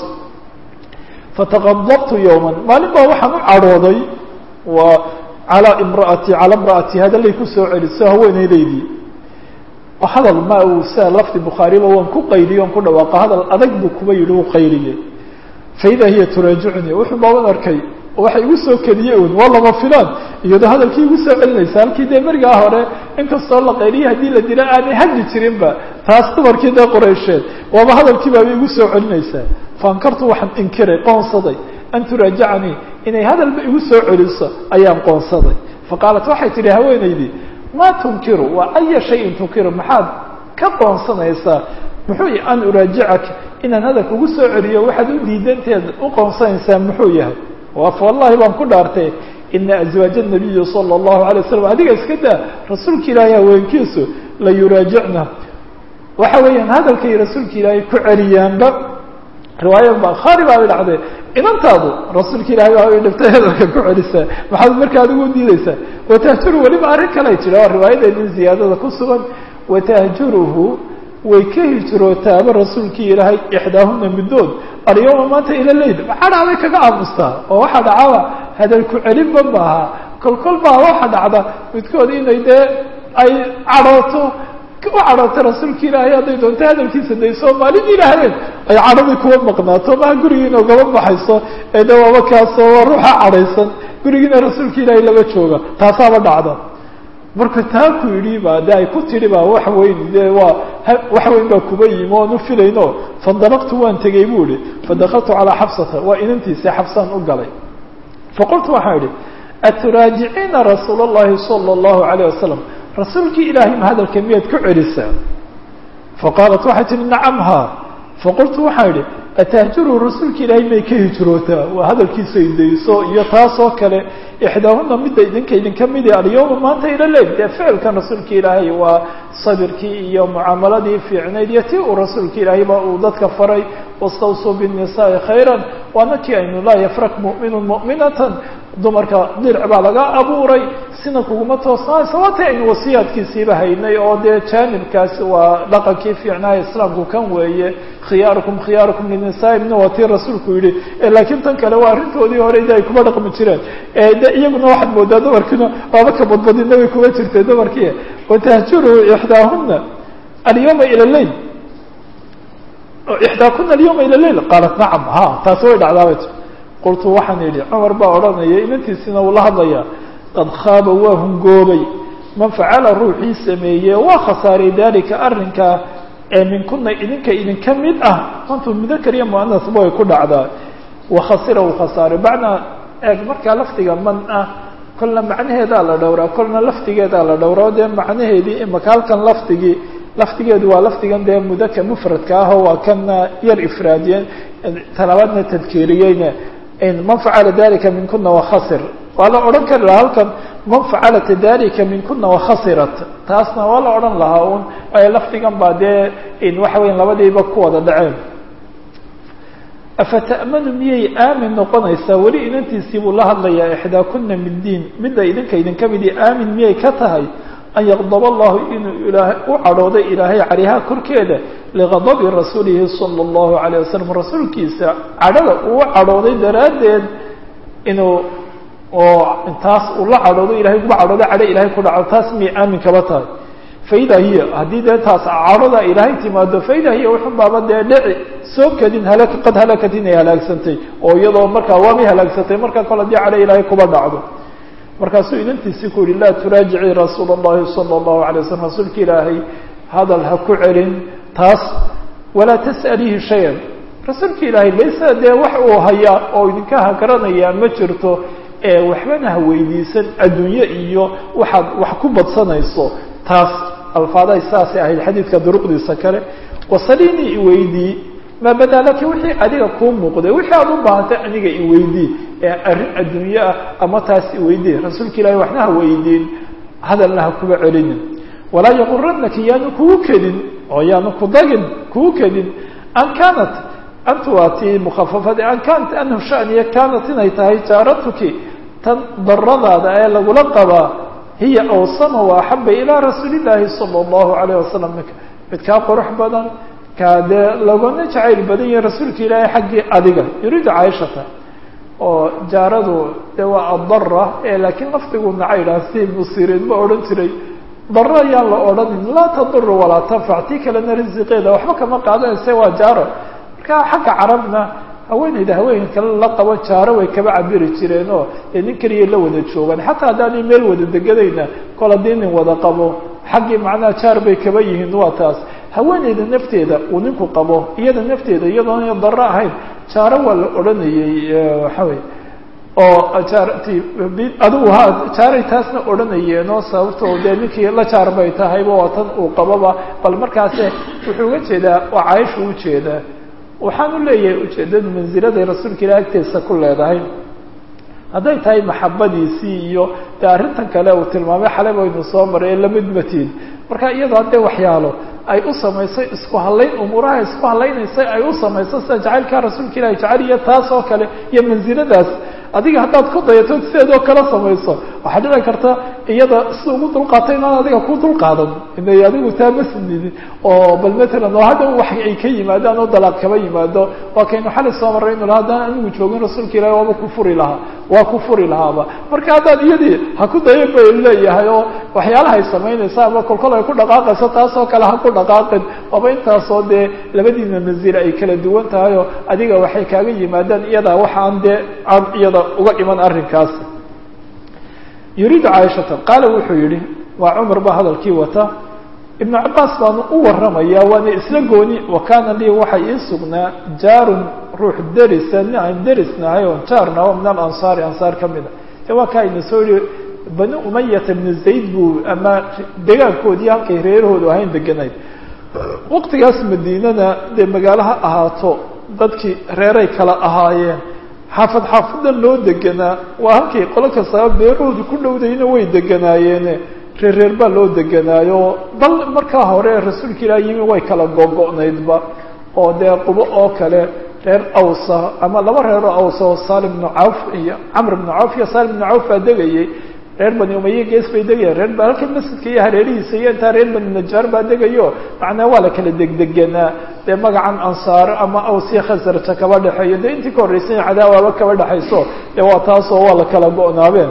fataqadabtu yowman maalin baa waxaan u cadhooday waa calaa imraati calaa imra'ati hadalay kusoo celiso haweeneydaydii hadal ma uu sia lafdi bukhaariba waan ku qayliye on ku dhawaaqa hadal adag buu kuba yidhi u qayliyey faida hiya turaajicunii wuxuu baaban arkay waxay igu soo keliye un waa lama filaan iyadoo hadalkii igu soo celinaysa halkii dee berigaa hore inkastoo la qayliye haddii la dila aanay hadli jirinba taas dumarkii dee qoreysheed waaba hadalkii baaba igu soo celinaysaa faankartu waxaan inkiray qoonsaday an turaajacanii inay hadalba igu soo celiso ayaan qoonsaday faqaalat waxay tidhi haweenaydii ma tunkiru waa aya shayin tunkiru maxaad ka qoonsanaysaa muxuu yahy an uraajicaka inaan hadalka ugu soo celiyo waxaad u diidanteed u qoonsanaysaa muxuu yahay waaf wallahi baan ku dhaartay ina azwaaja nabiyi sala allahu alay waslam adiga iska daa rasuulka ilaahay haweenkiisu la yuraajicna waxa weeyaan hadalkay rasuulka ilaahay ku celiyaanba riwaaya bakhaari baa dhacday inantaadu rasuulka ilahay baa ay dhiftay hadalka ku celisaa maxaad markaa adigu diideysaa watahjuru weliba arrin kale jira waa riwaayadeedin ziyaadada ku sugan watahjuruhu way ka hijrootaaba rasuulkii ilaahay ixdaahuna middood alyawma maanta ila leyl maxaa dhacday kaga aamustaa oo waxaa dhacaba hadal ku celinba maaha kol kol baa waxa dhacda midkood inay dee ay cadhooto u cadhoota rasuulka ilaahay hadday doonto hadalkiisa dayso maalin ilaahayeen ay cadhadii kuwa maqnaato maha gurigiina ugaba baxayso ee de waaba kaasoo waa ruuxa cadhaysan gurigiina rasuulka ilaahay lama jooga taasaaba dhacda marka taa ku yidhi ba de ay ku tidhi ba wax weyn de waa wax weyn baa kuba yimi oan u filayno fandalaqtu waan tegey bu ihi fadakaltu calaa xabsata waa inantiisa xabsaan u galay faqultu waxaan idhi aturaajiciina rasuul اllahi salى اllahu alayh wasalam rasuulkii ilaahay ma hadalka miyaad ku celisaa faqaalat waxay tihi nacam ha faqultu waxaan idhi atahjuru rasuulka ilaahay may ka hijrootaa waa hadalkiisa idayso iyo taasoo kale ixdaahuna midda idinka idinka midi alyawma maanta ila leil dee ficilkan rasuulka ilaahay waa sabirkii iyo mucaamaladii fiicnayd iyo tii uu rasuulka ilaahayba uu dadka faray wastawsuu binnisaai khayran waana kii aynu laa yafrak mu'minun mu'minatan dumarka dirc baa laga abuuray sina kuguma toosnaaysa waatay aynu wasiyaadkiisiiba haynay oo dee jaanibkaasi waa dhaqankii fiicnaaya islaamku kan weeye khiyaarukum khiyaarukum linisaa'imna waa tii rasuulku yidhi laakiin tan kale waa arrintoodii hore de ay kuma dhaqmi jireen de iyaguna waxaad moodaa dumarkiina waaba ka badbadina way kuma jirtay dumarkii watahjuru ixdaahuna alyawma ila leil ixdaakuna alyawma ila leil qaalat nacam ha taasi way dhacdaabay qultu waxaan idhi cumar baa odhanaya inantiisina uu la hadlayaa qad khaaba waa hungoobay man facala ruuxii sameeye waa khasaaray dalika arrinkaa ee minkuna idinka idinka mid ah mantu mudakar iyo muanasba way ku dhacdaa wakhasira uu khasaaray bacnaa eeg markaa lafdiga man ah kolna macnaheedaa la dhowraa kolna lafdigeedaa la dhowraa dee macnaheedii imaka halkan lafdigii lafdigeedu waa lafdigan dee mudakar mufradka ah oo waa kana yar ifraadiyeen talabaadna tadkiiriyeyna man facala dalika minkuna wakhasir waa la odhan kari lahaa halkan man facalat dalika minkuna wakhasirat taasna waa la odhan lahaa un lafdigan baa dee waxa weya labadiiba ku wada dhaceen afata'manu miyay aamin noqonaysaa weli inantiisii buu la hadlayaa ixdaakuna min diin midda idinka idinka midii aamin miyay ka tahay an yaqdab allahu inuu ilaahay u cadhooday ilaahay calihaa korkeeda liqadabi rasuulihi sala allahu alayh wasalam rasuulkiisa cadhada uu cadhooday daraaddeed inuu oo intaas uu la cadhoodo ilahay kuba cadhooda cadho ilahay ku dhaco taas miyay aamin kaba tahay faida hiya haddii dee taas cadhoda ilaahay timaado faida hiya wuxun baaba dee dhici soo kadin halak qad halakat inay halaagsantay oo iyadoo markaa waabay halaagsantay markaa kol haddii cadho ilaahay kuba dhacdo markaasuu inantiisii ku yihi laa turaajicii rasuula اllahi salى اllahu alay waslm rasuulka ilaahay hadal ha ku celin taas walaa tas'alihi shayan rasuulka ilaahay laysa dee wax uu hayaa oo idinka hagaranayaa ma jirto ee waxbana ha weydiisan adduunye iyo waxaad wax ku badsanayso taas alfaadahay saasay ahayd xadiidka duruqdiisa kale wasalinii iweydii maa badaa laki wixii adiga kuu muuqday wixii aad u baahatay aniga iweydii ee arrin adduunye ah ama taas iweydii rasuulka ilahi waxna ha weydiin hadalna ha kuba celinin walaa yaquranaki yaanu kugu kedin oo yaanu ku dagin kugu kedin an kaanat antu waa tii mukhafafade an kaanat anhu shaniya kaanat inay tahay jaaratuki tan daradaada ee lagula qabaa hiya awsama wa axaba ilaa rasuuli llaahi sala allahu alayh wasalam minka mid kaa qurux badan kaa dee laguna jacayl badan yahay rasuulka ilaahay xaggii adiga yuriidu caaishata oo jaaradu dee waa addara ee laakiin lafdigu nacaydhaa si musireed ma odhan jiray daro ayaan la odhanin laa taduru walaa tanfac tii kalena risiqeeda waxba kama qaadanaysa waa jaaro marka xagga carabna haweeneyda haweeney kale la qabo jaaro way kaba cabiri jireen oo dee nin keliya la wada joogaan xataa haddaanay meel wada deganayna kol haddii nin wada qabo xaggii macnaha jaar bay kaba yihiin waa taas haweeneyda nafteeda uu ninku qabo iyada nafteeda iyadoona daro ahayn jaaro waa la odhanayey waxa wey oo jaarti adigu ha jaaray taasna odhanayeen oo sababtoo dee ninkii la jaar bay tahayba waa tan uu qababa bal markaase wuxuu uga jeedaa waa caaisha ujeedaa waxaan u leeyahay ujeedadu mansiladay rasuulka ilahi agteesa ku leedahay hadday tahay maxabadiisii iyo dee arrintan kale uu tilmaamay xalay baynu soo maray ee lamidmatiin marka iyadoo haddee waxyaalo ay u samaysay isku hallayn umuuraha isku hallaynaysa ay u samayso sida jacaylkaa rasuulka ilahi jacayl iyo taas oo kale iyo mansiladaas adiga haddaad ku dayato sideedoo kala samayso waxaa dhici karta iyada sida ugu dulqaatay inaan adiga ku dulqaadan inay adigu taa ma sinidin oo bal matalan oo hadhow wax ay ka yimaadaan oo dalaaq kaba yimaado waa kaynu xali soo marray inu laha haddaan anigu joogin rasuulka ilahi waaba ku furi lahaa waa ku furi lahaaba marka haddaad iyadii ha ku dayan bay leeyahay oo waxyaalahay samaynaysa ama kolkol ay ku dhaqaaqayso taasoo kale ha ku dhaqaaqin waaba intaasoo dee labadiina manzila ay kala duwan tahay oo adiga waxay kaaga yimaadaan iyadaa waxaan dee aan iyada uga iman arrinkaasi yuriidu caaishata qaala wuxuu yihi waa cumar baa hadalkii wata ibnu cabaas baanu u warramaya waana isla gooni wa kaana lii waxay ii sugnaa jaarun ruux derisa nin aan derisnahay oon jaarna o min alansaari ansaar ka mida e waa kaa ina soo yihi bani umayata bnu zayd buu ama degaankoodii halkay reerahoodu ahayn deganayd waqtigaas madiinana dee magaalo ha ahaato dadkii reeray kala ahaayeen xaafad xaafada loo deganaa waa halkay qolo kastaba beerahooda ku dhowdayna way deganaayeene reer reer baa loo deganaayo bal markaa hore rasuulka ilaah yimi way kala gogo-naydba oo dee qubo oo kale reer awsa ama laba reeroo awsa oo salim bnu cawf iyo camr bnu cawf iyo salim bnu cawf baa degayay reer bani umaye gees bay degayaan reer ba halka masjidka iyo hareerihiisa iyo intaa reer bani najaar baa degayo macnaa waa la kala degdeganaa dee magacan ansaar ama awsiya khasarja kaba dhexeeyo dee intii ka horreysay cadaawaaba kaba dhexayso dee waa taasoo waa la kala go-naabeen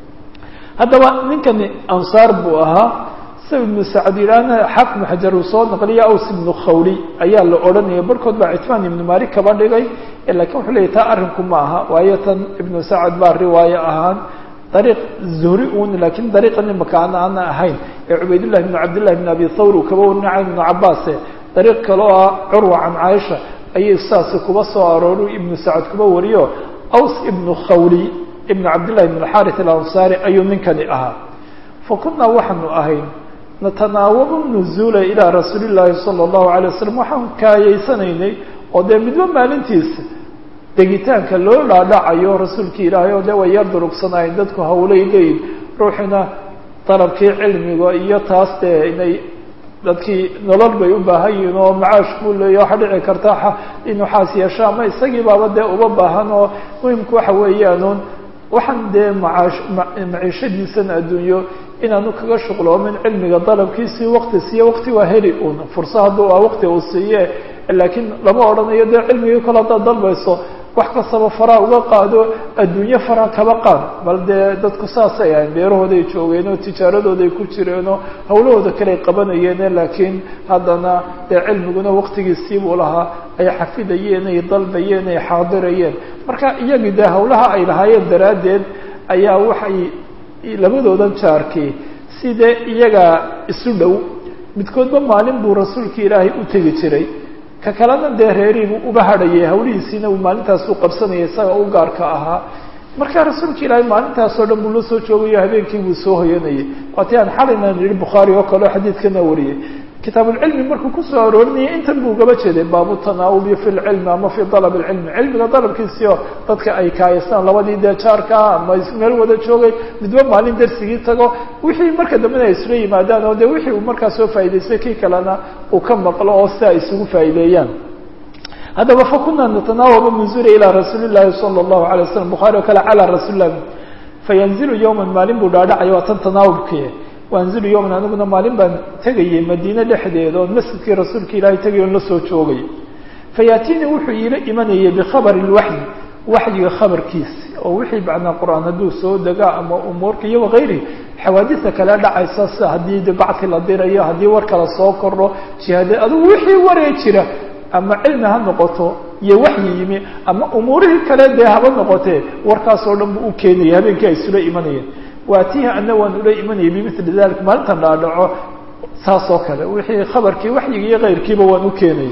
haddaba ninkani ansaar buu ahaa sa ibnu sacd yidhaahna xaafid xajar uu soo naqliya aws ibnu khawli ayaa la odhanaya barkood baa citmaan ibnu malik kaba dhigay lakiin wuxuu leeyay taa arrinku ma aha waayo tan ibnu sacad baa riwaayo ahaan dariiq zuhri un lakiin dariiqan imaka ana ana ahayn ee cubaydullahi bnu cabdillahi bn abi thawr uu kaba warinay can ibnu cabaase dariiq kaloo ah curwa can caaisha ayay saasi kuba soo arooru ibnu sacad kuba wariyo aws ibnu khawli ibn cabdillahi bn alxarit alansaari ayuu ninkani ahaa fa kunaa waxaanu ahayn natanaawabu nuzuula ilaa rasuuli llaahi sala allahu alay wasalam waxaan kaayaysanaynay oo dee midba maalintiisa degitaanka loo dhaadhacayo rasuulkii ilaahay oo dee way yar durugsanaayeen dadku hawlay leeyihin ruuxina dalabkii cilmiga iyo taas dee inay dadkii nolol bay u baahan yihiin oo macaash buu leeya waxaa dhici karta inuu xaas yeesho ama isagii baaba dee uba baahan oo muhimku waxa weeyaanuun waxaan dee macaash maciishadiisan adduunyo inaanu kaga shuqloomin cilmiga dalabkiisii wakti siiye wakti waa heli un fursa hadduu a wakti uu siiye laakiin lama odhanayo dee cilmigii kale haddaad dalbayso wax kastaba faraa uga qaado adduunyo faraa kaba qaad bal dee dadku saasay ahayn beerahooday joogeen oo tijaaradooday ku jireenoo hawlahooda kale ay qabanayeene laakiin haddana dee cilmiguna waktigiisii buu lahaa ay xafidayeen ay dalbayeen ay xaadirayeen marka iyagii dee hawlaha ay lahaayeen daraaddeed ayaa waxay labadoodan jaarkii sidee iyagaa isu dhow midkoodba maalin buu rasuulka ilaahay u tegi jiray ka kalena dee reeriibuu uba hadhayay hawlihiisiina uu maalintaasuu qabsanayay isaga u gaarka ahaa marka rasuulka ilaahay maalintaasoo dhan buu la soo joogayo habeenkii buu soo hoyanayay waati aan xalaynan yihi bukhaari oo kaleo xadiidkana wariyey kitaabulcilmi markuu kusoo aroorinayay intan buu gaba jeeday baabu tanaawubi fi lcilmi ama fi dalab lcilmi cilmiga dalabkiisiio dadka ay kaayastaan labadii dee jaarkaa ama meel wada joogay midba maalin darsigii tago wixii marka dambena ay isla yimaadaan oo de wixii uu markaa soo faa'idaystay kii kalena uu ka maqlo oo si ay isugu faa'ideeyaan haddaba fakuna natanaawabu nuzula ilaa rasuuli llahi sala allahu alay waslam bukhari oo kale calaa rasuuli lah fayanzilu yowman maalin buu dhaadhacaya waa tan tanaawubkii waanzilu yowman aniguna maalin baan tegayay madiine dhexdeeda oon masjidkii rasuulka ilaahay tegay on la soo joogay fayaatiini wuxuu iila imanayay bikhabari lwaxyi waxyiga khabarkiisi oo wixii macnaa qur-aan hadduu soo degaa ama umuurka iyo wakayrihi xawaadista kale dhacaysa sida haddii de bacti la dirayo haddii war kala soo kordho jihaade adugu wixii waree jira ama cilmi ha noqoto iyo waxyi yimi ama umuurihii kale dee haba noqotee warkaasoo dhan buu u keenayay habeenkii ay isula imanayeen waatiha ana waan ula imanayay bimili dalik maalintan dhaadhaco saas oo kale wixii khabarkii waxyiga iyo kayrkiiba waan u keenayay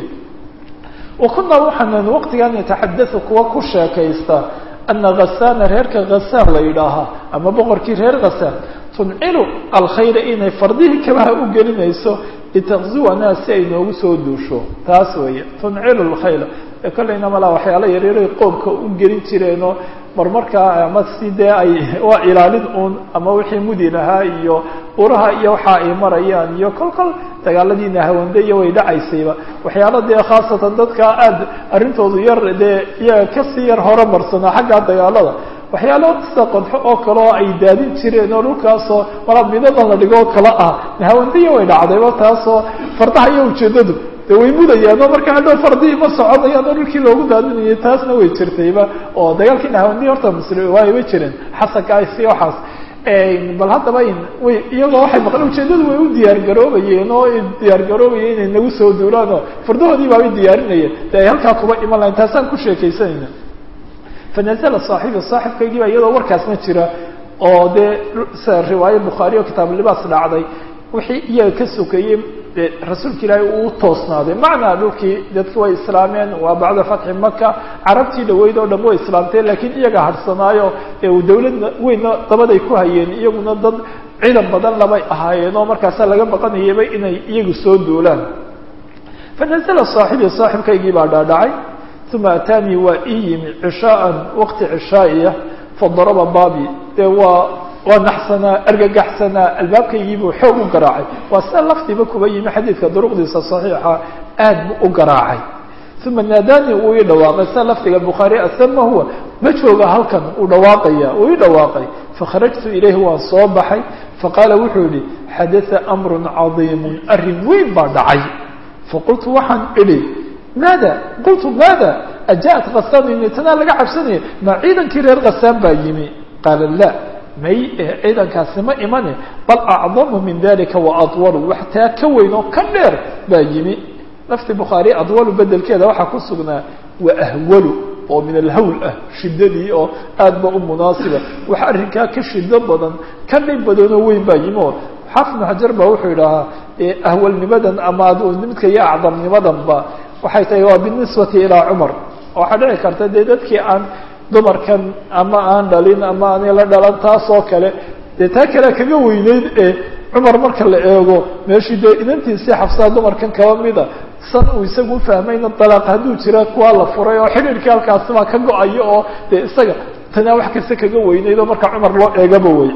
wa kunaa waxaanan waqtigan nataxadau kuwa ku sheekaysta ana khasaana reerka khasaan la yidhaahaa ama boqorkii reer khasaan tuncilu alkhayra inay fardihii kabaha u gelinayso litakzuwanaa si ay noogu soo duusho taas weeye tuncilu lkhayla kollayna malaa waxyaala yaryaray qoobka u gelin jireenoo marmarkaa ama si dee ay waa ilaalin uun ama wixii mudi lahaa iyo uraha iyo waxa ay marayaan iyo kol kol dagaaladiina hawande iyo way dhacaysayba waxyaala dee khaasatan dadka aada arrintoodu yar dee iyaga kasii yar hore marsanaa xagga dagaalada waxyaalo sida qodxo oo kale oo ay daadin jireen oo dhulkaasoo malaa midadan la dhigo oo kale ah hawandiya way dhacdayba taasoo fardaha iyo ujeedadu de way mudayaan oo marka hadhow fardihii ma soconayaan oo dhulkii loogu daadinayay taasna way jirtayba oo dagaalkiina hawandiya horta musli waayba jireen xasankaasi waxaas bal haddaba way iyagoo waxay maqleen ujeedadu way u diyaar garoobayeen oo diyaar garoobayeen inay nagu soo duulaan oo fardahoodii baabay diyaarinayeen de ay halkaa kuba iman lahayn taasaan ku sheekaysanayna fanazla saaxibi saaxibkaygii baa iyadoo warkaasna jira oo dee sida riwaayo bukhaari oo kitaabulibaas dhacday wixii iyaga ka sokeeyey rasuulka ilaahay uu toosnaaday macnaa dhulkii dadki way islaameen waa bacda fatxi maka carabtii dhaweyd oo dhan way islaamteen laakiin iyaga harsanaayo ee uu dawladna weynna dabaday ku hayeen iyaguna dad ciidan badan labay ahaayeen oo markaasa laga baqanayaba inay iyagu soo duulaan fanazla saaxibi saaxibkaygii baa dhaadhacay uma ataanii waa ii yimi cishaaan waqti cishaa'iya fadaraba baabi dee waa waa naxsanaa argagaxsanaa albaabkaygiibuu xoog u garaacay waa sida lafdiba kuba yimi xadiidka duruqdiisa saxiixa aad buu u garaacay uma naadaanii uu ii dhawaaqay sida lafdiga bukhaari asama huwa ma jooga halkan uu dhawaaqaya uu ii dhawaaqay fakharajtu ilayhi waan soo baxay faqaala wuxuu yihi xadaa amrun cadiimun arrin weyn baa dhacay faqultu waxaan idhi maada qultu maada ajaءat kasaan tanaa laga cabsanaya ma ciidankii reer kasaan baa yimi qaala la may ciidankaasi ma imane bal acdamu min dalika waadwalu wax taa ka weyn oo ka dheer baa yimi lafti bukhaari adwalu bedelkeeda waxaa ku sugnaa waahwalu oo min alhawl ah shidadii oo aad ba u munaasiba wax arrinkaa ka shido badan ka dhib badanoo weyn baa yimi oo xaafid ibnu xajar ba wuxuu idhahaa ahwalnimadan ama midka iyo acdamnimadanba waxay tahay waa binisbati ilaa cumar waxaa dhici karta dee dadkii aan dumarkan ama aan dhalin ama aan la dhalan taas oo kale dee taa kale kaga weyneyd ee cumar marka la eego meeshii dee inantiisii xabsaa dumarkan kaba mida san uu isagu ufahmayna dalaaq hadduu jira kuwaa la furay oo xidhiirkii halkaasibaa ka go-ayo oo dee isaga tanaa wax kasta kaga weyneyd oo marka cumar loo eegaba wey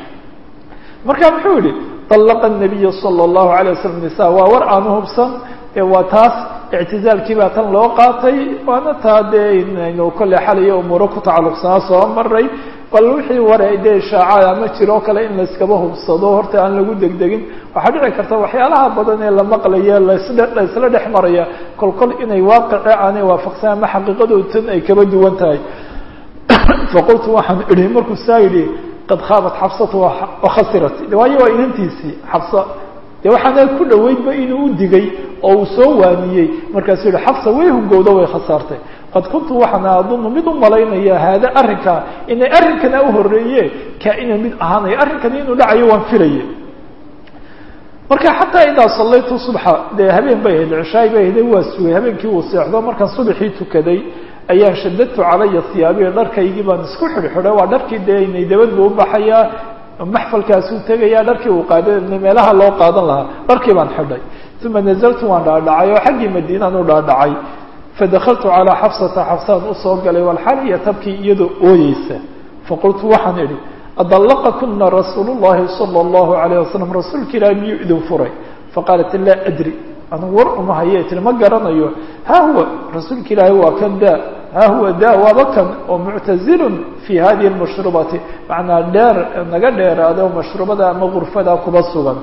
marka muxuu yihi طلqa النabiy slى الlahu عalيه waslm nisa waa war aanu hubsan waa taas اctizaalkii baa tan loo qaatay waana taa dee inaynu kolley xalayo umuuro ku tacalluqsanaa soo maray bal wixii ware dee ishaaca ama jiroo kale in layskaba hubsado horta aan lagu degdegin waxaa dhici karta waxyaalaha badan ee la maqlaya lasdhe laysla dhex maraya kol kol inay waaqice aanay waafaqsan ama xaqiiqadooda tan ay kaba duwan tahay faqultu waxaan idhi markuu saa yidhi qad khaabat xabsatu wakhasirat waayo waa inantiisii xabsa dee waxaana ku dhoweydba inuu u digay oo uu soo waaniyey markaasuu yihi xabsa way hungowda way khasaartay qad kuntu waxaana adunu mid u malaynaya haada arrinkaa inay arrinkana u horeeye kaa-ina mid ahaanayo arrinkani inuu dhacayo waan filaye marka xataa idaa sallaytu subxa dee habeen bay ahayd cishaay bay ahayd waa sugay habeenkii uu seexdo markaan subaxii tukaday ayaan shadadtu calaya hiyaabiya dharkaygii baan isku xidhxidhay waa dharkii dee inay dabad buu ubaxayaa maxfalkaasuu tegayaa dharkii uu qaada meelaha loo qaadan lahaa dharkii baan xidhay uma nazaltu waan dhaadhacay oo xaggii madiinaan u dhaadhacay fadakaltu calaa xafsata xafsaan usoo galay walxaliya tabkii iyadoo ooyeysa faqultu waxaan idhi adallaqakuna rasuulu llahi sala allahu alayh wasalam rasuulka ilaahi miyuu idin furay faqaalat laa adri anigu war uma haye tiri ma garanayo ha huwa rasuulka ilaahi waa kan daa ha huwa da waaba kan oo muctazilun fi hadihi lmashrubati macnaa dheer naga dheeraada oo mashrubada ama gurfada kuba sugan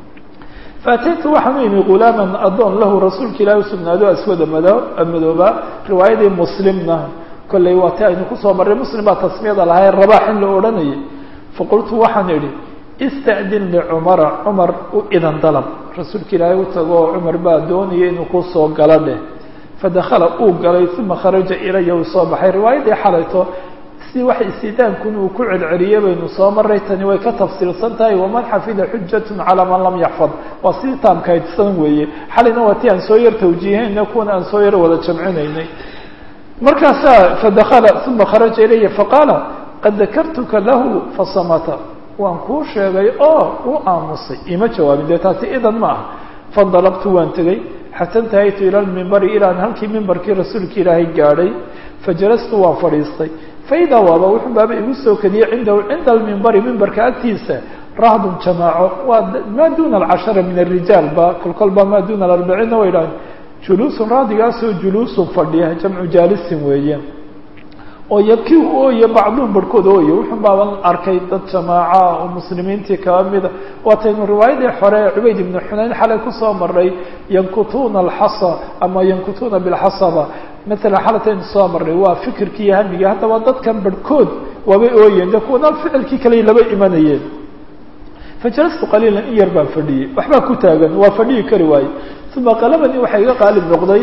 faataytu waxaan u imi gulaaman addoon lahu rasuulka ilaahi usugnaado aswada mado madooba riwaayadii muslimna kolley waa ti aynu kusoo marray muslim baa tasmiyada lahay rabaax in la odhanayay faqultu waxaan idhi ista'din licumara cumar u idan dalab rasuulka ilaahay u tago oo cumar baa doonaya inuu kusoo galo dheh fadakala uu galay uma kharaja ilaya uu soo baxay riwaayadii xalayto si wax istidaankun uu ku celceliyey baynu soo maray tani way ka tafsiilsan tahay waman xafida xujatun calaa man lam yaxfad waa si taamkaydsan weeye xalayna waa ti aan soo yar tawjiihayna kuwana aan soo yar wada jamcinaynay markaasaa fadakala uma kharaja ilaya faqaala qad dakartuka lahu fasamata waan kuu sheegay oo u aamusay ima jawaabin dee taasi idan ma ah faindalaqtu waan tegey xata intahaytu ila lmimbari ilaan halkii mimbarkii rasuulka ilaahay gaadhay fajalastu waan fadhiistay faidaa waaba wuxuu baaba igu soo kadiyey cindahu cinda almimbari mimbarka agtiisa rahdun jamaaco waa maa duna alcashara min arijaal ba kol kolba maa duna alarbaciinna way dhahan juluusun raadigaasoo juluusun fadhiya jamcu jaalisin weeye oo yabkii u ooye bacduhum barhkood ooye wuxuu baaban arkay dad jamaaca oo muslimiintii kaba mida waataynu riwaayadii hore cubayd ibnu xunayn xalay kusoo maray yankutuuna alxasa ama yankutuuna bilxasaba maalan xalataynu soo maray waa fikirkii iyo hamigii haddaba dadkan barhkood waabay ooyeen de kuwana ficilkii kale laba imanayeen fajalastu qaliilan in yar baan fadhiyey waxbaa ku taagan waa fadhiyi kari waaye uma qalabani waxaa iga qaalib noqday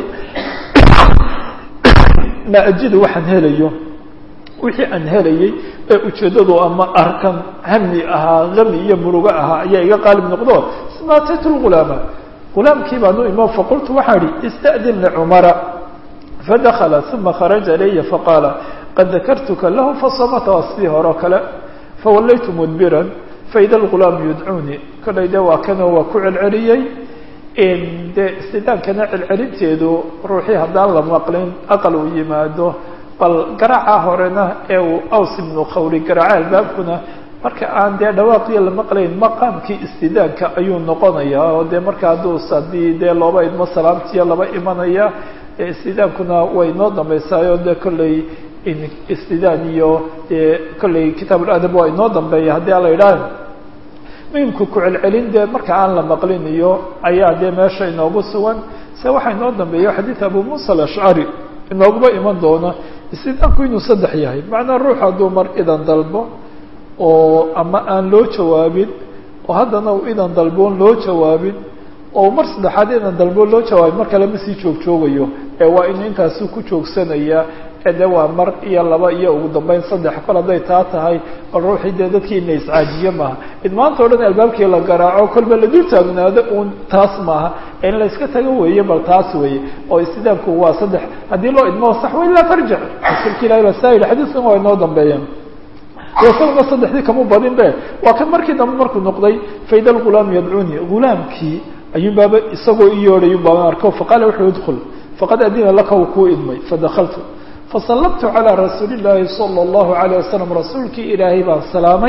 ma ajidu waxaan helayo wixii aan helayay ee ujeeddadu ama arkan hami ahaa hami iyo murugo ahaa ayaa iga qaalib noqdo uma ataytu lgulaama gulaamkii baan u imo faqultu waxaan ihi ista'din licumara fadakala uma kharaja ilaya faqaala qad dakartuka lahu fasamata waa sidii hore o kale fawallaytu mudbiran faida algulaamu yudcuunii kollay de waa kanoo waa ku celceliyey dee istidaankana celcelinteedu ruuxii haddaan la maqlin aqal uu yimaado bal garaaca horena ee uu aws ibnu khawri garaaca albaabkuna marka aan dee dhawaaqiyo la maqlayn maqaamkii istidaanka ayuu noqonayaa oo dee marka hadduu haddii dee looba idmo salaamtiya laba imanaya istidaankuna way noo dambeysaayo dee kolley istidaan iyo dee kolley kitaabuladab waa inoo dambeeya haddii ala idhaah muhimku ku celcelin dee marka aan la maqlin iyo ayaa dee meesha inoogu sugan se waxaa inoo dambeeya xadiid abu muusa alashcari inooguma iman doona istidaanku inuu saddex yahay macnaa ruux hadduu mar idan dalbo oo ama aan loo jawaabin oo haddana uu idan dalboon loo jawaabin oo mar saddexaad idan dalboon loo jawaabin mar kale ma sii joog joogayo ee waa inu intaasi ku joogsanaya ee de waa mar iyo laba iyo ugu dambeyn saddex kol hadday taa tahay bal ruuxii dee dadkii ina iscaajiye maaha id maanta o dhan albaabkii la garaaco kolba la dul taagnaado uun taas maaha in la iska tago weeye bal taas weeye oo istidaamku waa saddex haddii loo idmoo sax wa ilaa tarjic rasuulka ilahi baa saa yidhi xadiiskan waa inoo dambeeya isaguna saddexdii kamu badin be waa kan markii dambe markuu noqday faida lgulaam yadcuuni gulaamkii ayuun baaba isagoo i yeedhay baaba arko faqaala wuxuu idkul faqad adina laka uu kuu idmay fadakaltu fasallamtu calى rasuuli اllaahi salى اllahu alayه wasalam rasuulkii ilaahay baan salaamay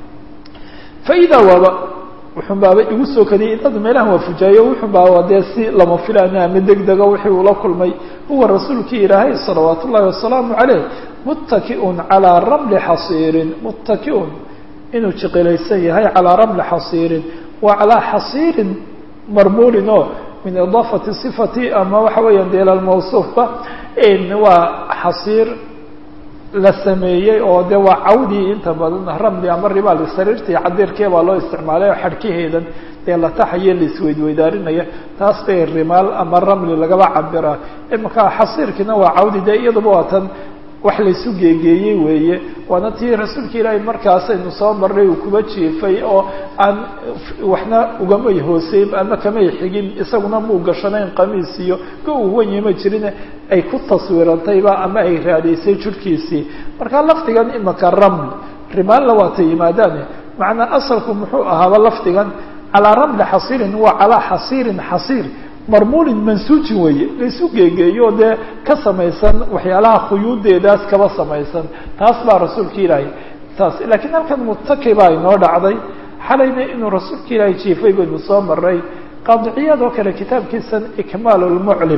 faidaa waaba wuxun baaba igu soo kadiyay idada meelahan waa fujaayo wuxun baaba dee si lama filaana ama degdega wixii ula kulmay huwa rasuulkii ilaahay salawaat ullahi wasalaamu caleyh muttakiun calىa ramli xasiirin muttakiun inuu jiqilaysan yahay calىa ramli xasiirin wa calىa xasiirin marmuulin oo min idaafati صifati ama waxa weeyaan de ila mawsuufba waa xasiir la sameeyey oo de waa cawdii inta badan ramli ama ribaal sariirtii cadirkee baa loo isticmaalay oo xadhkaheedan dee la taxayo la isweydweydaarinaya taas bay rimaal ama ramli lagaba cabiraa imaka xasiirkiina waa cawdi de iyaduba waa tan wax laysu geegeeyey weeye waana tii rasuulka ilaahay markaasaynu soo marnay uu kuba jiifay oo aan waxna ugamay hooseyn ama kamay xigin isaguna muu gashanayn qamiis iyo ka uu wanye ma jirin ay ku taswirantayba ama ay raadaysay jirhkiisii marka lafdigan imaka raml rimaalla waata yimaadaane macnaa asalku muxuu ahaaba lafdigan calaa ramli xasiirin waa calaa xasiirin xasiir marmuulin mansuujin weeye laisu geegeeyo dee ka samaysan waxyaalaha khuyuudeedaas kaba samaysan taas baa rasuulka ilaahay taas laakiin halkan mutaki baa inoo dhacday xalayna inuu rasuulka ilaahay jiifay baynu soo maray qaadiciyad oo kale kitaabkiisan ikmaal lmuclim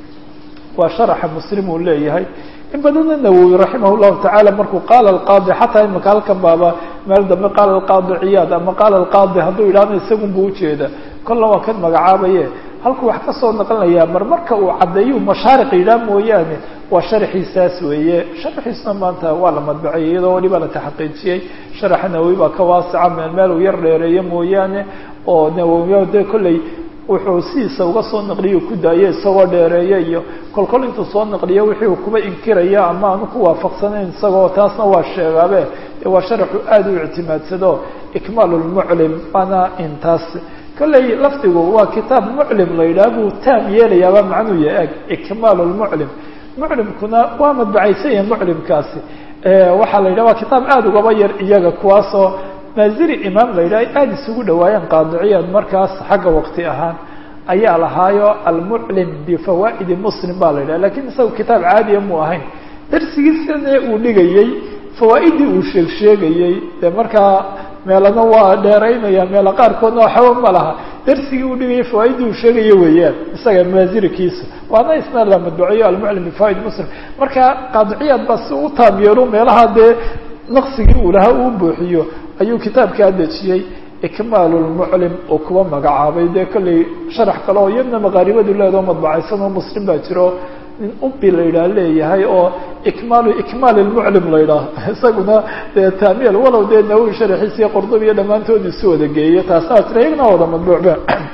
waa sharaxa muslim uu leeyahay in badanna nawowi raximah llahu tacaala markuu qaala alqaadi xataa imika halkan baaba meel dambe qaala alqaadi ciyaad ama qaala alqaadi hadduu idhaahdo isagun buu ujeeda kolla waa kan magacaabaye halkuu wax ka soo naqlinayaa mar marka uu caddeeyu mashaariq yidhaah mooyaane waa sharaxiisaas weeye sharaxiisna maanta waa la madbaciyey iyadoo waliba la taxaqiijiyey sharaxa nawowi baa ka waasica meel meel uu yar dheereeyo mooyaane oo nawowi de kolley wuxuu sidiisa uga soo naqliyo ku daayo isagoo dheereeya iyo kolkol intuu soo naqliyo wixii uu kuba inkiraya ama aanu ku waafaqsanayn isagoo taasna waa sheegaabe waa sharaxu aada u ictimaadsado ikmaal lmuclim waana intaas kolley lafdigu waa kitaab muclim la yidhaha buu taam yeelayaaba macnuu ya eg ikmaal lmuclim muclimkuna waa madbacaysan yahay muclimkaasi waxaa la yidhaha waa kitaab aada ugaba yar iyaga kuwaasoo maaziri imaam la yidhaha aada isugu dhawaayeen qaadiciyaad markaas xagga waqti ahaan ayaa lahaayo almuclim bifawaa'idi muslim baa la yidhaha lakiin isaga kitaab caadiya mu ahayn darsigiisane uu dhigayey fawaa'iddii uu sheeg sheegayey dee markaa meelana waa dheeraynaya meelo qaarkoodna waxba ma laha darsigii uu dhigaya fawaa'iddii uu sheegaya weeyaan isaga maazirikiisa waana isna la madbuciyo almuclim bifawaid muslim marka qaadiciyaad baa si u taamyeelu meelaha dee naqsigii uu lahaa uu buuxiyo ayuu kitaabkaa dejiyey ikmaal lmuclim oo kuwa magacaabay dee kolley sharax kale oo iyadna maqaaribadu leedao madbacaysan oo muslim baa jiro nin ubi la yidhaah leeyahay oo ikmaalu ikmaal lmuclim la yidhaah isaguna dee taamiyal walow dee nawowi sharaxiisiyo qordob iyo dhammaantood isu wada geeyo taasna waa tira iyagna wada madbuucba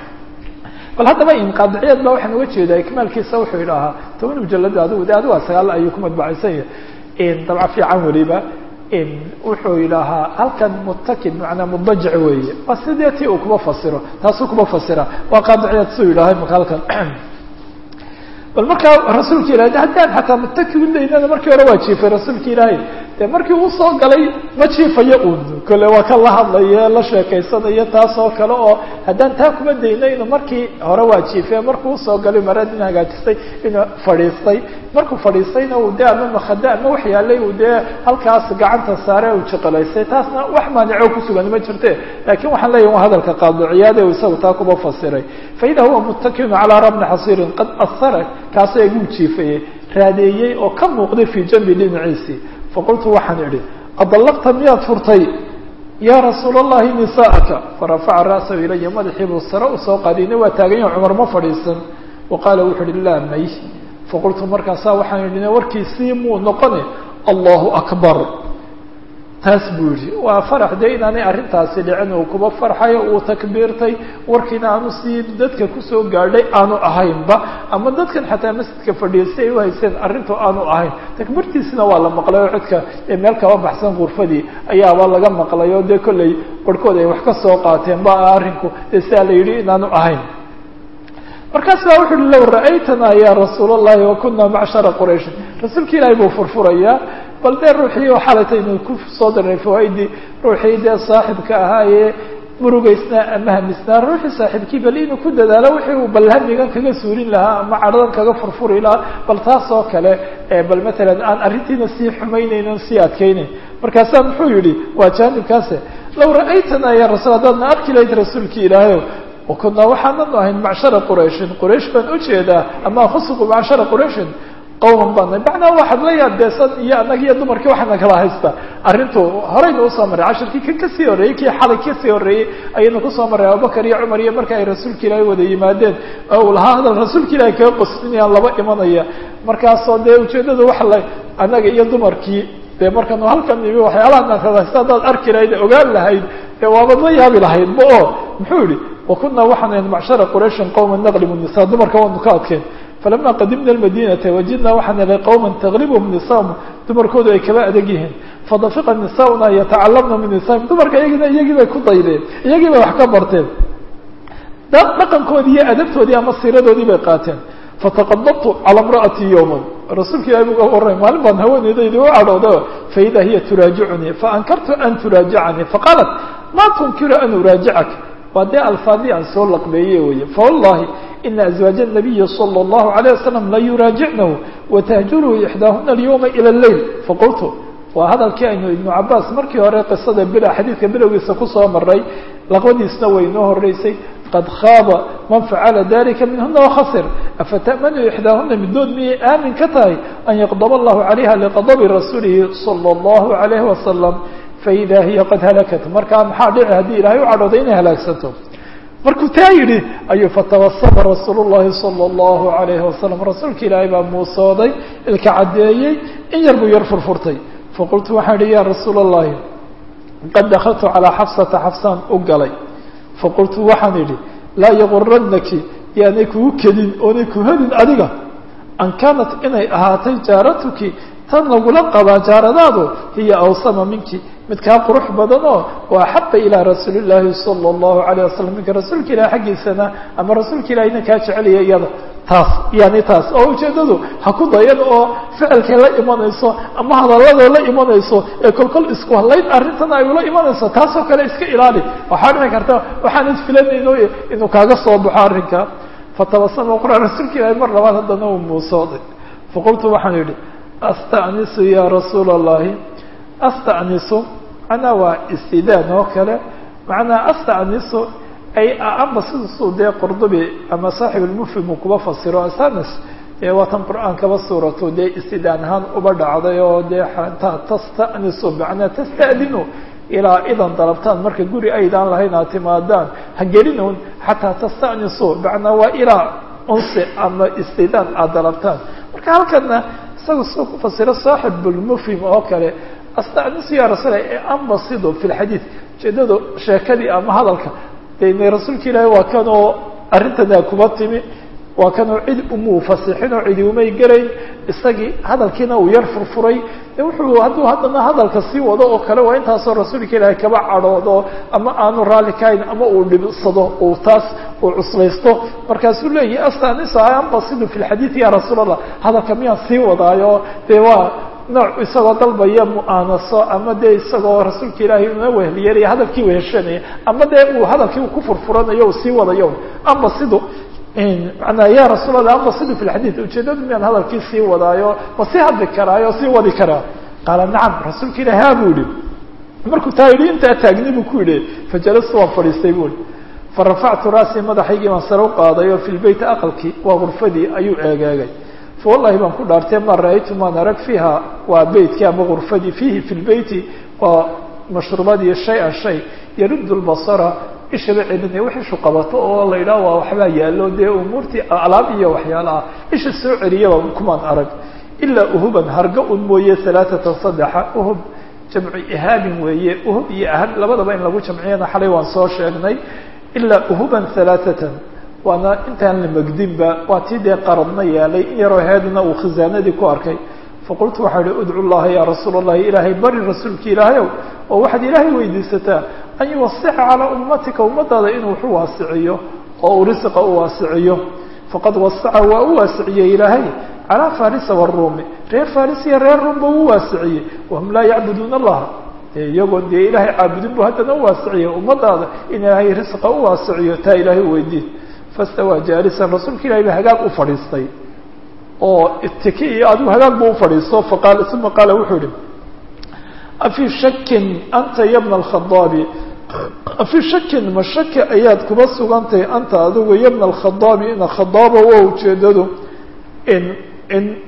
bal haddaba inqaadiciyaad ba waxaan uga jeedaa ikmaalkiisa wuxuu idhaahaa toban mujalad adigu de adigu waa sagaal ayuu ku madbacaysan yahay dabca fiican weliba wuxuu yidhaahaa halkan mutakid manaa mudajic weeye waa sidee ti uu kuba fasiro taasuu kuba fasira waa qaadiciyaad suu yidhahay maka halkan bal markaa rasuulka ilahay haddaan xataa mutaki udaynana markii hore waa jiifay rasuulka ilaahay dee markii uu soo galay ma jiifayo uun kole waa ka la hadlayo la sheekaysanayo taas oo kale oo haddaan taa kuma dayno inuu markii hore waa jiife markuu usoo galay maradin hagaajistay inuu fadhiistay markuu fadhiistayna uu dee ama makhada ama wax yaalay uu dee halkaas gacanta saare uu jiqilaystay taasna wax maanico kusugan ma jirte laakiin waxaan leeyahi waa hadalka qaadiciyaade uu isagu taa kuba fasiray faida huwa mutakinu calaa rabni xasiirin qad asara kaasoo iguu jiifayey raadeeyey oo ka muuqday fii janbi dhinaciisii faqultu waxaan idhi adallaqta miyaad furtay yaa rasuul allahi nisaa'aka farafaca ra'sahu ilaya madaxii buu sare usoo qaadiyna waa taaganya cumar ma fadhiisan wa qaala wuxu uhi laa may faqultu markaasaa waxaan idhi warkiisii muu noqone allahu akbar taas buu yihi waa farax dee inaanay arrintaasi dhicin uu kuba farxayo uu takbiirtay warkiina aanu sii dadka kusoo gaadhay aanu ahaynba ama dadkan xataa masjidka fadhiistay ay uhayseen arrintu aanu ahayn takbiirtiisina waa la maqlay oo cidka meel kaba baxsan gurfadii ayaaba laga maqlay oo dee kollay barhkood ay wax ka soo qaateen ba arrinku dee sidaa la yidhi inaanu ahayn markaas baa wuxu uhi low ra'aytana ya rasuul allahi wakuna macshara qurayshin rasuulka ilaahay buu furfurayaa bal dee ruuxii oo xalaytaynu ku soo darnay fawaaidii ruuxii dee saaxibka ahaayee murugaysnaa ama hamisnaa ruuxii saaxiibkii bal inuu ku dadaalo wixii uu bal hamigan kaga suurin lahaa ama cadhadan kaga furfuri lahaa bal taas oo kale bal matalan aan arrintiina sii xumaynaynin sii adkaynayn markaasaa muxuu yihi waa jaanibkaase low ra'aytana ya rasuul haddaadna arki lahayd rasuulki ilaahayo wakunaa waxaananu ahayn macshara qurayshin quraysh baan ujeedaa ama khusuqu macshara qurayshin qawman baana macnaa waxaad la yaabeesan iyo annaga iyo dumarkii waxaana kala haysta arrintu horeyna usoo maray cashirkii kan kasii horreeyey kii xalay kasii horreeyey ayaynu kusoo marray abubakar iyo cumar iyo marka ay rasuulka ilaahay wada yimaadeen oo uu lahaa hadal rasuulka ilaahay kaga qoslinayaan laba imanaya markaasoo dee ujeeddadu waxa la annaga iyo dumarkii dee markanu halkan imi waxyaalaha kala haysta haddaad arki lahayd ogaan lahayd dee waabad la yaabi lahaydba oo muxuu yihi wakuna waxaan ahayn macshara qurayshin qowma naqlibu nisa dumarka waanu ka adkeen falama qadimna almadinata wajidna waxaan helay qowma taglibhum nisaahum dumarkoodu ay kaba adag yihiin fadafiqa nisaauna yatacalamna min nisaahim dumarka iyagina iyagii bay ku daydeen iyagii bay wax ka barteen dhaqankoodii iyo adabtoodii ama siiradoodii bay qaateen fataqadabtu cala imra'atii yowman rasuulka ilahi buga warramay maalin baan haweeneydaydi u cadhooda faida hiya turaajicunii faankartu an turaajicanii faqaalat ma tunkiru an uraajicak waa dee alfaadii aan soo laqbeeye weye fawallahi ina azwaaja الnabiyi salى الlahu عalيه wasalam la yuraajicnahu watahjuruhu ixdaahuna alyawma ilى اleyl faqultu waa hadalkii aynu ibnu cabaas markii hore qisada bila xadiidka bilowgiisa kusoo maray laqbadiisna way inoo horeysay qad khaaba man facala dalika minhuna wakhasir afata'manu ixdaahuna midood miyay aamin ka tahay an yaqdb allahu calayha liqadabi rasuulihi salى الlahu عalayh wasalam faida hiya qad halakat markaa maxaa dhici haddii ilahay u cadhooday inay halaagsanto markuu taa yidhi ayuu fatawasama rasuul llahi salى اllahu alayhi wasalam rasuulka ilaahay baa muusooday ilka caddeeyey in yar buu yar furfurtay faqultu waxaan ihi ya rasuul اllahi qad dakaltu calىa xafsata xafsaan u galay faqultu waxaan idhi laa yaguranaki yaanay kugu kedin oonay ku helin adiga an kaanat inay ahaatay jaaratuki tan lagula qabaa jaaradaadu hiya awsama minki mid kaa qurux badan oo waa xaqa ilaa rasuuli llaahi sala allahu alayh wasalam minka rasuulka ilahi xaggiisana ama rasuulka ilahina kaa jecelaya iyada taas yani taas oo ujeedadu ha ku dayan oo ficilkay la imanayso ama hadalladoo la imanayso ee kolkol isku hadlayn arrintan ay ula imanayso taasoo kale iska ilaali waxaa dhici karta waxaanad filanayno inuu kaaga soo baxo arrinka fatabasama qura rasuulka ilahi mar labaad haddana uu muusooday faqultu waxaan idhi astanisu ya rasuula allahi astanisu macnaa waa istidaan oo kale macnaa astanisu ay amba sidasuu dee qurdubi ama saaxib lmufhim uu kuba fasiro astanis ee waatan qur-aankaba suuratu dee istidaan ahaan uba dhacday oo dee xataa tastanisu macnaa tastadinu ilaa idan dalabtaan marka guri aydaan lahayn aad timaadaan ha gelinown xataa tastanisu macnaa waa ilaa unsi ama istidaan aad dalabtaan marka halkana isaga soo ku fasiro saaxib lmufhim oo kale astanisu ya rasuul ee ambasido fi lxadiid ujeedada sheekadii ama hadalka de rasuulka ilaahi waa kanoo arrintanaa kuba timi waa kanoo cid umuu fasixin oo cidi umay gelayn isagii hadalkiina uu yar furfuray de wuxuu hadduu haddana hadalka sii wado oo kale waa intaasoo rasuulka ilaahi kaba cadhoodo ama aanu raalli kahayn ama uu dhibsado uu taas uu cuslaysto markaasuu leeyahi astanisa ambasidu fi lxadiid ya rasuul allah hadalka miyaan sii wadaayo dee waa nooc isagoo dalbaya mu'aanaso ama dee isagoo rasuulka ilaahay una wehliyeenaya hadalkii weheshanaya ama dee uu hadalkii uu ku furfuranayo uu sii wadayo ama sidu manaa ya rasuul allah ama sidu fi lxadiid ujeedadu miyaan hadalkii sii wadaayo ma sii hadli karaayo sii wadi karaa qaala nacam rasuulka ilahi ha buu yihi markuu taa yidhi intaa taagni buu ku yidhi fajalastu waan fadhiistay bui farafactu raasii madaxaygii baan sare u qaaday oo fi lbeyti aqalkii waa gurfadii ayuu eegeegay fawallahi baan ku dhaartay ma ra-aytu maan arag fiiha waa beytkii ama gurfadii fiihi fi lbeyti waa mashruubadii shay-an shay yaruddu lbasara ishaba celinaya wax ishu qabato oo la yidhaha waa waxbaa yaallo dee umuurtii alaab iyo waxyaalaha isha soo celiyaba kumaan arag ilaa uhuban harga un mooye alaaatan saddexa uhub jamcu ihaabin weeye uhub iyo ahab labadaba in lagu jamciyana xalay waan soo sheegnay ilaa uhuban alaaatan waana intaan la megdinba waa tii dee qaradna yaalay in yaroo heedna uu khisaanadii ku arkay faqultu waxaa ihi udcu llaha yaa rasuula allahi ilaahay bari rasuulki ilaahayow oo waxaad ilaahay weydiisataa an yuwasixa calaa ummatika ummadaada inuu waxu waasiciyo oo uu risiqa u waasiciyo faqad wasaca waa u waasiciyey ilaahay calaa farisa waruumi reer faris iyo reer ruumba u waasiciyey wahum laa yacbuduuna allaha dee iyagoon dee ilaahay caabudin bu haddana u waasiciyey ummadaada in ilaahay risqa u waasiciyo taa ilaahay weydiin fastawaa jaalisan rasuulka ilahay ba hagaag u fadhiistay oo itiki iyo adigu hagaag bu ufadhiisto faqaal uma qaala wuxuu ihi afii shakin anta ya bna alkhadaabi afii shakin ma shaki ayaad kuba sugantahay anta adigu ya bna alkhadaabi ina khadaaba waa ujeedadu in in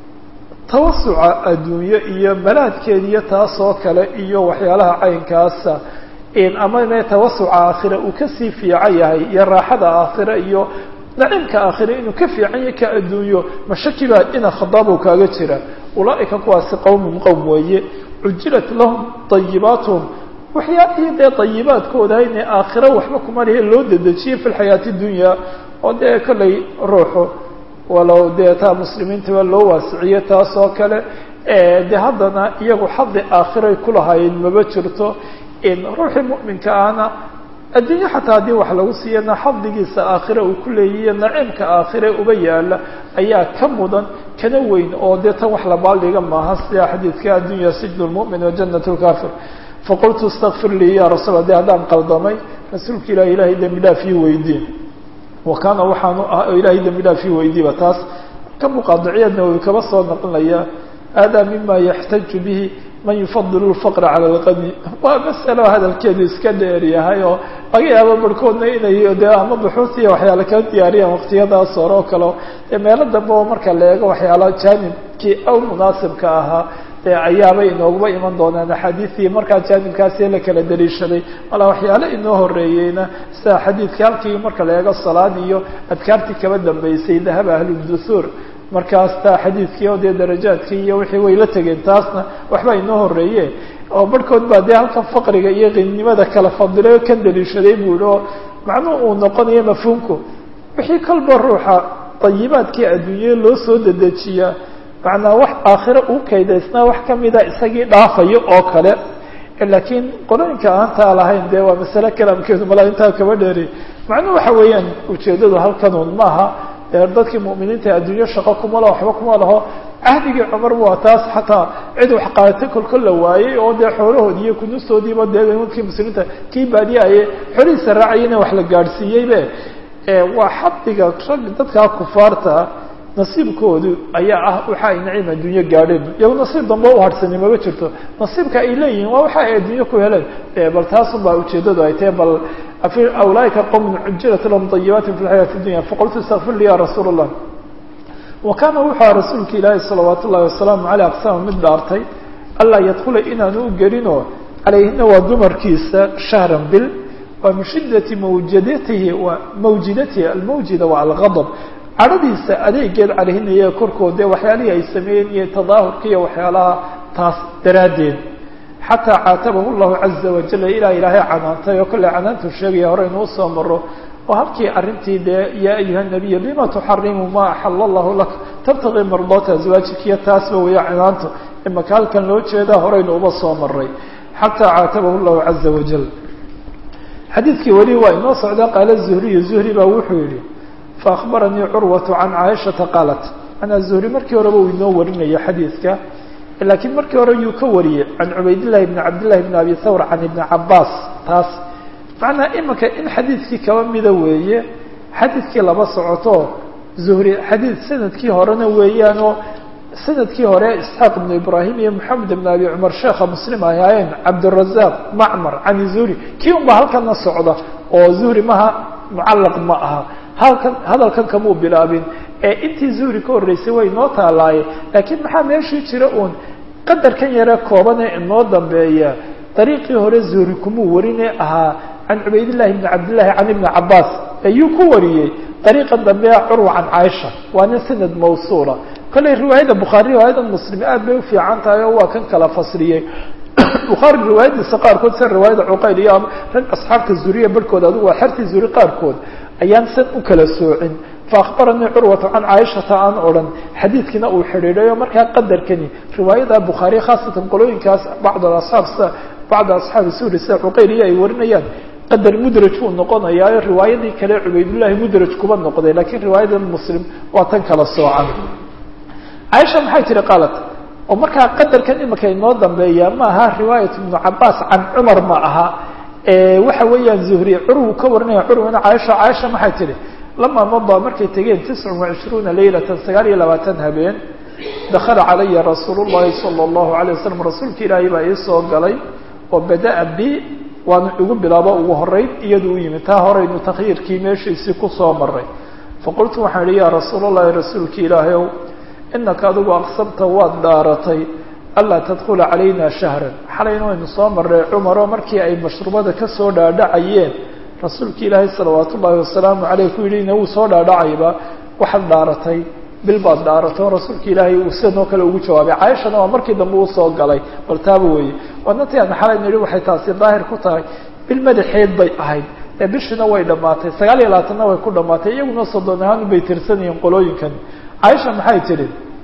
tawasuca adduunye iyo malaadkeed iyo taas oo kale iyo waxyaalaha caynkaasa ama me tawasuca aakhira uu kasii fiican yahay iyo raaxada aakhira iyo naciimka aakhira inuu ka fiican yahay ka adduunyo ma shaki baa ina khadaabo kaaga jira ulaaika kuwaasi qowmun qowm weeye cujilat lahum ayibaatuhum waxyaalihii dee ayibaadkooda inay aakhiro waxba kuma lihi loo dedejiyey fi lxayaati dunya oo dee kollay ruuxu walow dee taa muslimiintaba loo waasiciyo taas oo kale de haddana iyagu xadi aakhiray kulahaayeen maba jirto in ruuxii mu'minka ahna adduunye xataa haddii wax lagu siiyana xadigiisa aakhire uu ku leeyihiyo naciimka aakhire uba yaala ayaa ka mudan kana weyn oo dee tan wax la baaldhiga maaha sida xadiidka addunya sijnu lmu'min wa janat lkafir faqultu istakfir lii ya rasuul de haddaan qaldamay rasuulka ilahi ilahay dembi dhaaf ii weydiin wa kaana waxaanu ah oo ilahay dembi dhaaf ii weydiiba taas ka muqaadiciyaedna uu kaba soo naqlinaya hada mima yaxtaju bihi man yufadilu lfaqra cala alqani waa masalo hadalkeedu iska dheer yahay oo laga yaabo barhkoodna inay dee ama buxuutiya waxyaala kala diyaariyaan waqtiyadaas hore oo kale dee meelo dambe oo marka la eego waxyaala jaanibkii aw munaasibka ahaa dee ayaabay inoogaba iman doonaan axaadiistii markaa jaanibkaasi la kala daliishaday malaa waxyaale inoo horeeyeyna sida xadiidka halkii marka la eego salaad iyo adkaartii kaba dambeysay dahaba ahludusuur markaas taa xadiidkii oo dee darajaadkii iyo wixii way la tegeen taasna waxba inoo horeeye oo barhkood baa dee halkan faqriga iyo qinnimada kala fadilay oo kan daliishaday buu yihi oo macnuhu uu noqonayo mafhuumku wixii kolba ruuxa dayibaadkii adduunya loo soo dedejiyaa macnaa wax aakhiro uu kaydaysnaa wax kamida isagii dhaafayo oo kale laakiin qolooyinka aantaa lahayn dee waa masale kalaamkeedu malaa intaa kaba dheeri macnuhu waxa weeyaan ujeedadu halkanuun maaha dadkii mu'miniinta adduunyo shaqo kuma laho waxba kuma laho cahdigii cumar waa taas xataa cid wax qaadatay kolkol la waayey oo dee xoolahoodii iyo kunustoodiiba dee nimankii muslimiinta kii baadiyaye xolihiisa raacayina wax la gaadhsiiyeybe waa xadiga rag dadkaa kufaarta nasiibkoodu ayaa ah waxa ay naciim adduunyo gaadheen iyago nasiib dambe u harhsani maba jirto nasiibka ay leeyihiin waa waxa ay adduunyo ku heleen bal taasun baa ujeedadu ay tahay bal ulaaika qowmun cujilat lahum ayibaati fi lxayaati dunya faqultu istakfir li ya rasuul allah wa kaana wuxuu aha rasuulka ilaahi salawaat ullahi wasalaamu caleyh aqsama mid dhaartay anlaa yadkula inaanu u gelinoo calayhina waa dumarkiisa shahran bil waa min shidati mawjadatihi wa mawjidatihi almawjida waa algadab cadhadiisa adeegeed calihina iyaga korkood dee waxyaalihii ay sameeyeen iyo tadaahurka iyo waxyaalaha taas daraaddeed xataa caatabahu llahu caza wajala ilaa ilaahay canaantay oo kolley canaantuu sheegaya hore inuu soo maro oo halkii arrintii dee yaa ayuha nabiy lima tuxarimu ma axala allahu lak tabtaqii mardaata azwaajik iyo taasba weya canaantu imaka halkan loo jeedaa horeynu uba soo maray xataa caatabahu llahu caza wajal xadiidkii weli waa inoo socda qaala zuhriyu zuhri baa wuxuu yihi faakbaranii curwatu can caaishata qaalat manaa zuhri markii horeba uu inoo warinaya xadiidka laakiin markii hore yuu ka wariyey can cubaydillahi bni cabdillahi bni abi thawr can ibni cabaas taas macnaa iminka in xadiidkii kaba mida weeye xadiidkii laba socoto zuhri xadiid sanadkii horena weeyaanoo sanadkii hore isxaaq ibnu ibraahim iyo moxamed ibn abi cumar sheekha muslim ay ahaayeen cabdirazaaq macmar can zuhri kii unba halkana socda oo zuhri maha mucallaq ma aha halkan hadalkan kamuu bilaabin ee intii zuhri ka horreysay way inoo taalaaye laakiin maxaa meeshii jira uun qadarkan yare kooban ee inoo dambeeya dariiqii hore zuhri kumuu warine ahaa can cubaydillahi bni cabdillahi can ibni cabaas ayuu ku wariyey dariiqan dambe curwa can caaisha waana sanad mawsuula kolley riwaayadda bukhaari riwaayada muslim aad bay ufiican tahay oo waa kan kala fasriyey bukhaari riwaayadiisa qaarkood sida riwaayada cuqayl iyo rag asxaabta zuriya barhkood adigu waa xertii zuri qaarkood ayaan san u kala soocin faakbaranii curwatu can caaishata aan odhan xadiidkiina uu xidhiidhayo markaa qadarkani riwaayada bukhaari khaasatan qolooyinkaas bacd asxaab sida bacda asxaabi suuri sida cuqayl iyo ay warinayaan qadar mudraj buu noqonayaayo riwaayadii kale cubaydullahi mudraj kuba noqday lakiin riwaayada muslim waa tan kala soocan caaisha maxay tihi qaalat oo markaa qadarkan imika inoo dambeeya ma aha riwaayat ibnu cabaas can cumar ma aha waxa weeyaan zuhri curwu ka warinaya curwana caaisha caaisha maxay tihi lamaa madaa markay tegeen tiscun wacishruuna leylatan sagaal iyo labaatan habeen dakala calaya rasuulu llahi sala allahu alay wasalam rasuulka ilaahay baa ii soo galay oo bada-a bi waana igu bilaabo ugu horeyn iyadu u yimid taa horeynu takhyiirkii meeshiisii kusoo maray faqultu waxaan idhi yaa rasuul allahi rasuulka ilaahay ow inaka adigu aqsamta waad dhaaratay anlaa tadkula calayna shahran xalayna waynu soo marray cumaroo markii ay mashruubada kasoo dhaadhacayeen rasuulka ilaahay salawaat ullaahi wasalaamu caleyh ku yidhi ina wuu soo dhaadhacayba waxaad dhaaratay bil baad dhaarato rasuulka ilaahay uu sidanoo kale ugu jawaabay caaishana waa markii dambe uu soo galay bal taaba weeye wadantii aan xalay nidhi waxay taasi daahir ku tahay bil madaxeed bay ahayd ee bishina way dhammaatay sagaal iyo labaatanna way ku dhammaatay iyaguna soddon ahaan bay tirsanayeen qolooyinkan caaisha maxay tidhi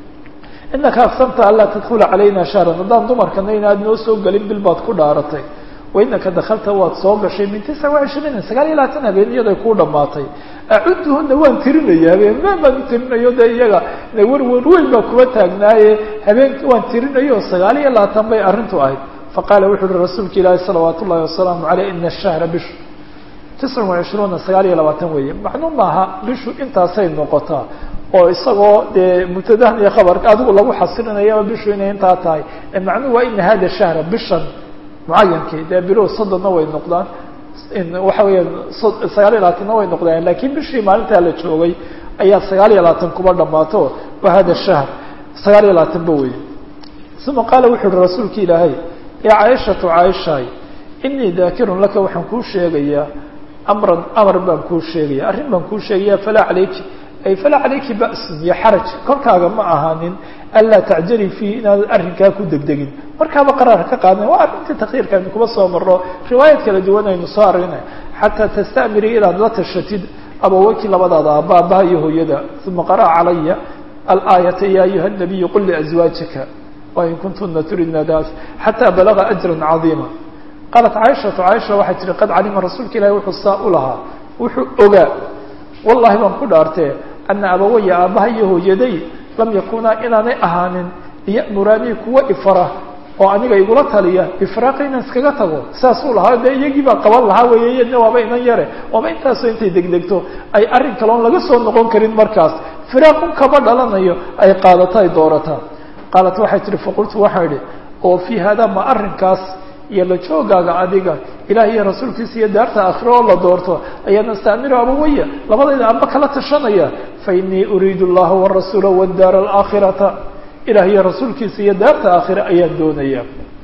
inaka aqsamta anlaa tadkula calayna shahran haddaan dumarkana inaad noo soo gelin bil baad ku dhaaratay wainaka dakalta waad soo gashay min tisca wacishriina sagaal iyo labaatan habeen iyaday kuu dhamaatay acuduhuna waan tirinaya habeenmaan baan u tirinayo de iyaga warwar weyn baa kuwa taagnaaye habeenki waan tirinayo sagaal iyo labaatan bay arrintu ahayd faqaala wuxu uhi rasuulka ilaahi salawaat ullahi wasalaamu caleyh ina ashahra bishu tiscan wacishruuna sagaal iyo labaatan weeye macnuu maaha bishu intaasay noqotaa oo isagoo dee mubtadahan iyo khabarka adigu lagu xasirinayaba bishu inay intaa tahay macnuhu waa ina hada shahra bishan mucayankii dee bilow soddonna way noqdaan waxa weeyaan sagaal iyo labaatanna way noqdaan lakiin bishii maalintaa la joogay ayaa sagaal iyo labaatan kuba dhammaato wa hada shahr sagaal iyo labaatan ba weye uma qaala wuxu uhi rasuulka ilaahay yaa caaishatu caaishaay inii daakirun laka waxaan kuu sheegayaa amran amar baan kuu sheegaya arrin baan kuu sheegaya falaa calayki ay falaa calayki ba'sun iyo xaraj kolkaaga ma ahaanin anlaa tacjali fiihi inaanad arrinkaa ku degdegin markaaba qaraar ka qaadan waa arrintii takyiirkaaynu kuba soo marro riwaayad kala duwan aynu soo arrinay xataa tasta'miri inaad la tashatid abaweyki labadaada aaba abaha iyo hooyada uma qara'a calaya alaayata ya ayuha nabiyu qul liazwaajika wain kuntuna turidna das xataa balaga ajran cadiima qaalat caaishatu caaisha waxay tihi qad calima rasuulka ilahi wuxuu saa u lahaa wuxuu ogaa wallahi baan ku dhaartee ana abawaya aabbaha iyo hooyaday lam yakunaa inaanay ahaanin liya'muraanii kuwa ifara oo aniga igula taliya bifraaqi inaan iskaga tago saasuu lahaa dee iyagii baa qaban lahaa weeye iyadna waaba inan yare waaba intaasoo intay degdegto ay arrin kaloon laga soo noqon karin markaas firaaqun kama dhalanayo ay qaadato ay doorataa qaalat waxay tihi faqultu waxaa idhi oo fii haadaa ma arrinkaas iyo la joogaaga adiga ilaah iyo rasuulkiisa iyo daarta aakhiro oo la doorto ayaan astamiru abawaya labadayda amba kala tashanaya fa inii uriidu allaha warasuula wadaara alaakhirata ilaah iyo rasuulkiisa iyo daarta aakhire ayaan doonaya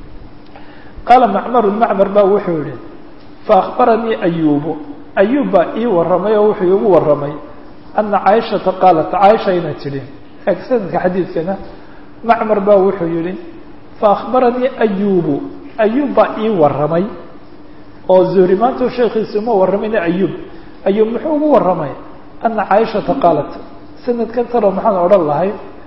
qaala macmaru macmar baa wuxuu yihi faakbaranii ayubu ayub baa ii warramay oo wuxuu iigu warramay ana caaishata qaalat caaisha inay tidhi eeg sanadka xadiidkana macmar baa wuxuu yihi faakbaranii ayubu ayub baa ii warramay oo zuhri maanta sheekiisi uma warramayna ayub ayub muxuu ugu warramay ana caaishata qaalat sanadkan talo maxaan odhan lahay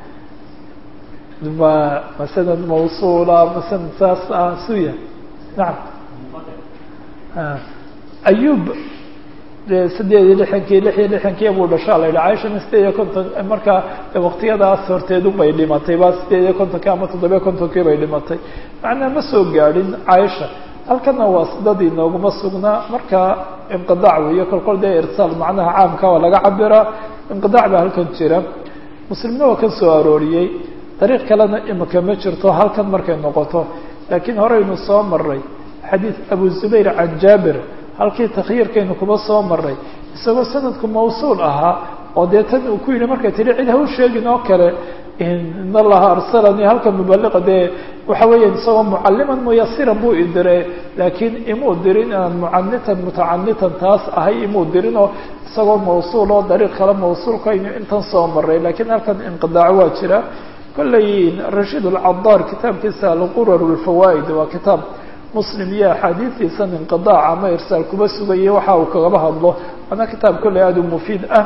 ma ma sanad mawsuula ma sanad saas ah suya nacam ayub de sideed iyo lixankii lix iyo lixankii buu dhashaa la yidhi caaishana sideed iyo konton markaa waqtiyadaas horteedu bay dhimatay ba sideed iyo kontonkii ama toddobiyo kontonkii bay dhimatay macnaa ma soo gaadhin caaisha halkana waa sidadii nooguma sugnaa marka inqidaac weeyo kolkol dee irsaal macnaha caamka waa laga cabiraa inqidaac baa halkan jira muslimna waa ka soo arooriyey dariiq kalena imika ma jirto halkan markay noqoto laakiin horeynu soo maray xadiid abu zubayr can jaabir halkii takhyiirkaynu kuma soo maray isagoo sanadku mawsuul ahaa oo dee tan uu ku yidhi markay tihi cid ha u sheegin oo kale in allaha arsalanii halka mubaliqa dee waxa weeya isagoo mucaliman muyasiran buu idire laakiin imuu dirin inaan mucanitan mutacanitan taas ahay imuu dirin oo isagoo mawsuul oo dariiq kale mawsuulkaynu intan soo maray lakiin halkan inqidaac waa jira kolley rashiid alcadaar kitaabkiisa alqurar lfawaa'id waa kitaab muslim iyo axaadiistiisan inqidaac ama irsaal kuba sugaya waxa uu kagaba hadlo waana kitaab kolley aada u mufiid ah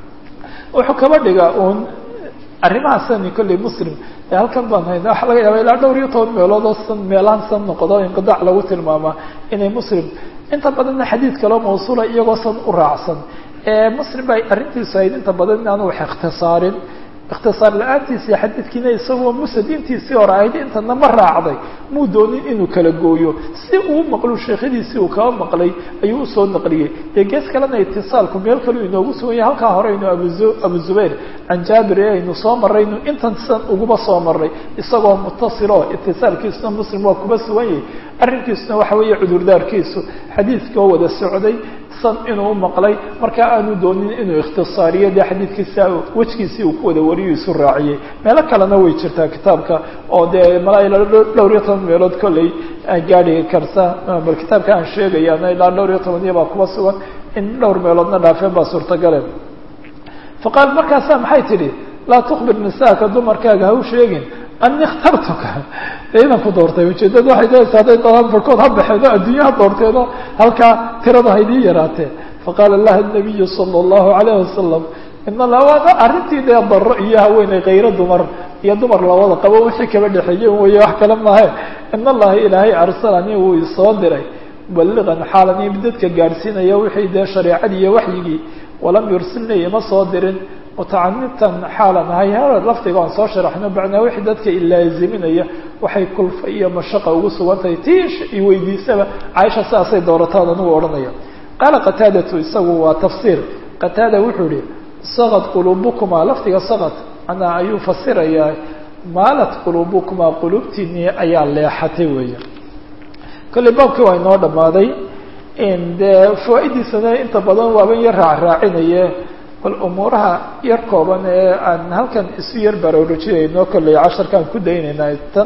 wuxuu kaba dhigaa uun arrimahaasani kolley muslim ee halkan baan hayna waxaa laga yaaba ilaa dhowr iyo toban meelood oo san meelahan san noqdo inqidaac lagu tilmaamaa inay muslim inta badanna xadiid kaloo mawsuula iyagoo san u raacsan muslim bay arrintiisu ahayd inta badan inaanu wax ikhtisaarin ikhtisaar la-aantiisii xadiidkiina isagoo musad intiisii hore ahayd intana ma raacday muu doonin inuu kala gooyo si uu maqlo sheekhadiisii uu kaba maqlay ayuu usoo naqliyey dee gees kalena itisaalku meel kaleu inoogu sugan yahay halkaa horeynu abuzu abu zubayr can jaabir ee aynu soo maraynu intan san uguba soo maray isagoo mutasilo itisaalkiisuna muslim waa kuba sugan yahay arrinkiisuna waxa weeye cudurdaarkiisu xadiidkoo wada socday san inuu maqlay markaa aanu doonin inuu ikhtisaariyo dee xadiidkiisa wejgiisii uu ku wada wariyo isu raaciyey meelo kalena way jirtaa kitaabka oo dee malaa ilaa dhowr iyo toban meelood kolley gaadhi karta bal kitaabka aan sheegayana ilaa dhowr iyo tobaniya baa kuba sugan in dhowr meeloodna dhaafeen baa suurtagale faqaal markaasaa maxay tidhi laa tukbir nisaaka dumarkaaga ha u sheegin ani ikhtartuka dee inan ku doortay ujeedada waxay leedahay hadday doonaan barkood ha baxeen oo adduunye ha doorteeno halkaa tirada haydii yaraatee faqaala laha nabiyu sala allahu calayh wasalam in alla waana arrintii dee daro iyo haweeney kayro dumar iyo dumar labada qabo wixii kaba dhexeeye weye wax kale maahe in allaha ilaahay arsalanii wuu isoo diray mubaliqan xaalan iyo dadka gaadhsiinaya wixii dee shareecadii iyo waxyigii walam yursilnii ima soo dirin mutacanitan xaalan ahay hore lafdiga aan soo sharaxno bacnaa wixii dadka ilaaziminaya waxay kulfa iyo mashaqa ugu sugan tahay tii i weydiisaba caaisha sidaasay doorataan anigu odhanaya qaala qataadatu isagu waa tafsiir qataada wuxuu ihi sakad quluubukumaa lafdiga sakad manaa ayuu fasirayaa maalat quluubukumaa quluubtiinii ayaa leexatay weeye kolley baabkii waa inoo dhammaaday dee fawaa'idiisana inta badan waaban yar raacraacinaye bal umuuraha yar kooban ee aan halkan isu yar baraarujinayno kolley casharkaan ku daynaynaa tan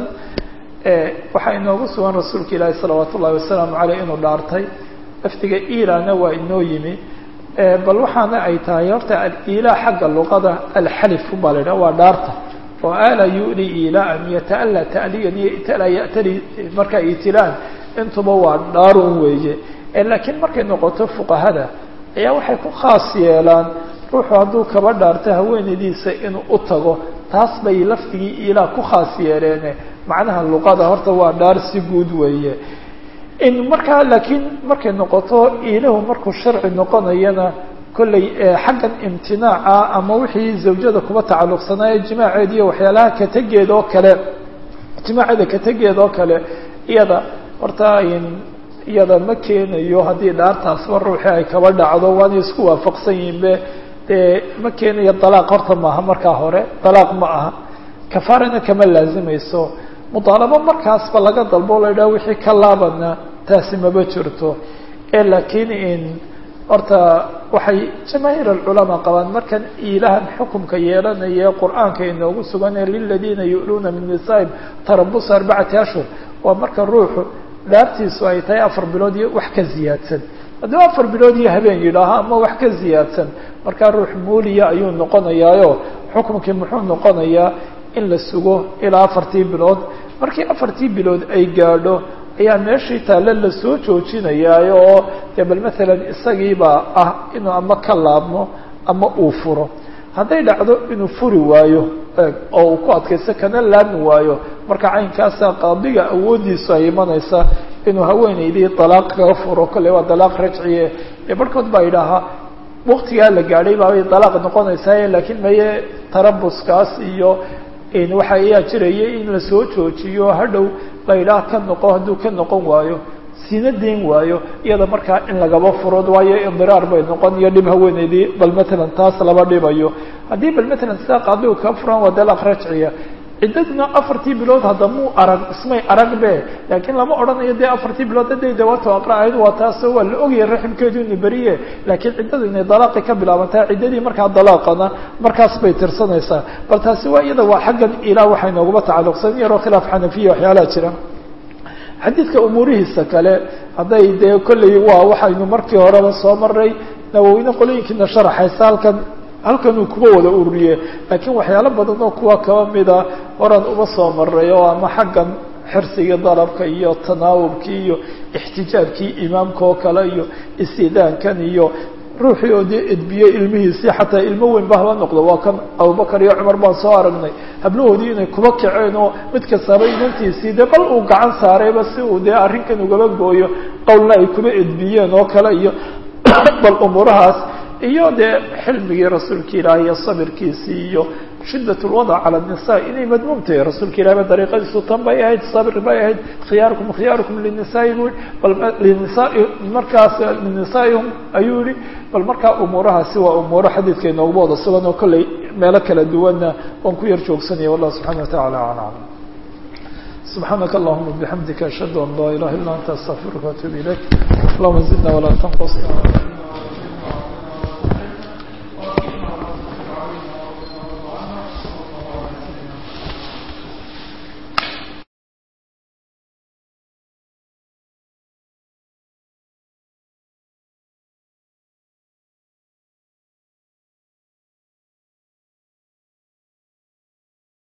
waxaa inoogu sugan rasuulka ilaahi salawaat ullahi wasalaamu caleyh inuu dhaartay laftiga ilana waa inoo yimi bal waxaana ay tahay horta alila xagga luqada alxalif baa la yidhaha waa dhaarta oo ala yuli ilaan yataala ta'liyan iyo itala ya'tali markaa itilaan intuba waa dhaarun weeye laakiin markay noqoto fuqahada ayaa waxay ku khaas yeelaan ruuxu hadduu kaba dhaarto haweenaydiisa inuu u tago taas bay lafdigii ilaa ku khaas yeeleene macnaha luqada horta waa dhaar si guud weeye in markaa laakiin markay noqoto ilahu markuu sharci noqonayana kolley xaggan imtinaaca ama wixii zawjada kuba tacalluqsanaaye jimaaceed iyo waxyaalaha kategeed oo kale jimaaceeda kategeed oo kale iyada horta iyada ma keenayo haddii dhaartaasba ruuxii ay kaba dhacdo waana isku waafaqsan yihiin be dee ma keenayo dalaaq horta maaha markaa hore dalaaq ma aha kafaarana kama laazimayso mudaalabo markaasba laga dalbo la yidhaha wixii ka laabana taasi maba jirto ee laakiin in horta waxay jamaahiir alculamaa qabaan markan ilahan xukumka yeelanaya qur-aanka inoogu sugan ee liladiina yu'luuna min nisaa'im tarabusa arbacati ashhur waa marka ruuxu dhaartiisu ay tahay afar bilood iyo wax ka ziyaadsan hadduu afar bilood iyo habeen yidhaaho ama wax ka ziyaadsan markaa ruux muuliya ayuu noqonayaayo xukumkii muxuu noqonayaa in la sugo ilaa afartii bilood markii afartii bilood ay gaadho ayaa meeshii taalle lasoo joojinayaayo oo dee bal maalan isagiibaa ah inuu ama ka laabmo ama uu furo hadday dhacdo inuu furi waayo oo uu ku adkaysto kana laabmi waayo marka caynkaasa qaadiga awooddiisu ay imanaysa inuu haweenaydii dalaaq kaga furo kolley waa dalaaq rajciye ee barhkood baa idhaahaa waktigaa la gaadhay baabay dalaaq noqonaysaa laakiin maye tarabuskaas iyo waxa ayaa jirayay in la soo joojiyo hadhow la idhaah ka noqo hadduu ka noqon waayo sina deyn waayo iyada markaa in lagaba furo waayo indiraar bay noqon iyo dhib haweeneydii bal matalan taas laba dhibayo haddii bal matalan sidaa qaadigu kaa furan waa dalaaq rajciya ciddaduna afartii bilood hadda muu arag ismay arag be laakiin lama odhanayo dee afartii bilood haday dawaato aqra'ayd waa taasoo waa la ogaya raximkeedu ina beriye laakiin ciddadu inay dalaaqi ka bilaabantaa ciddadii markaa dalaaqana markaas bay tirsanaysaa bal taasi waa iyada waa xaggan ilaa waxay nooguma tacalluqsan yaroo khilaaf xanafiya waxyaalaha jira xadiidka umuurihiisa kale hadday dee kolley waa waxaynu markii horeba soo maray nawowine qolooyinkiina sharaxaysa halkan halkan uu kuba wada ururiye laakiin waxyaalo badan oo kuwa kaba mida horaan uma soo maray oo ama xaggan xirsigii dalabka iyo tanaawubkii iyo ixtijaabkii imaamka oo kale iyo istidaankan iyo ruuxii oo dee edbiyey ilmihiisii xataa ilmo weyn ba haba noqdo waa kan abubakar iyo cumar baan soo aragnay hablahoodii inay kuba kaceen oo mid kastaba inantiisii dee bal uu gacan saarayba si uu dee arrinkan ugaba gooyo qowlna ay kuba edbiyeen oo kale iyo bal umuurahaas iyo dee xilmigii rasuulka ilaahi iyo sabirkiisii iyo shidat lwadac cala nisa inay madmuum tahay rasuulka ilahi ba dariiqadiisu tan bay ahayd sabir bay ahayd khiyaarukum khiyaarukum linisaai bu bal linisaai markaas linisaa'ihum ayuu yihi bal markaa umuurahaasi waa umuuro xadiidka inooguba wada sugan oo kolley meelo kala duwanna waan ku yar joogsanaya wallah subxana wa tacala aclam سبحانك اللهم وبحمدك أشهد أن لا إله إلا أنت أستغفرك وأتوب إليك اللهم زدنا ولا تنقصنا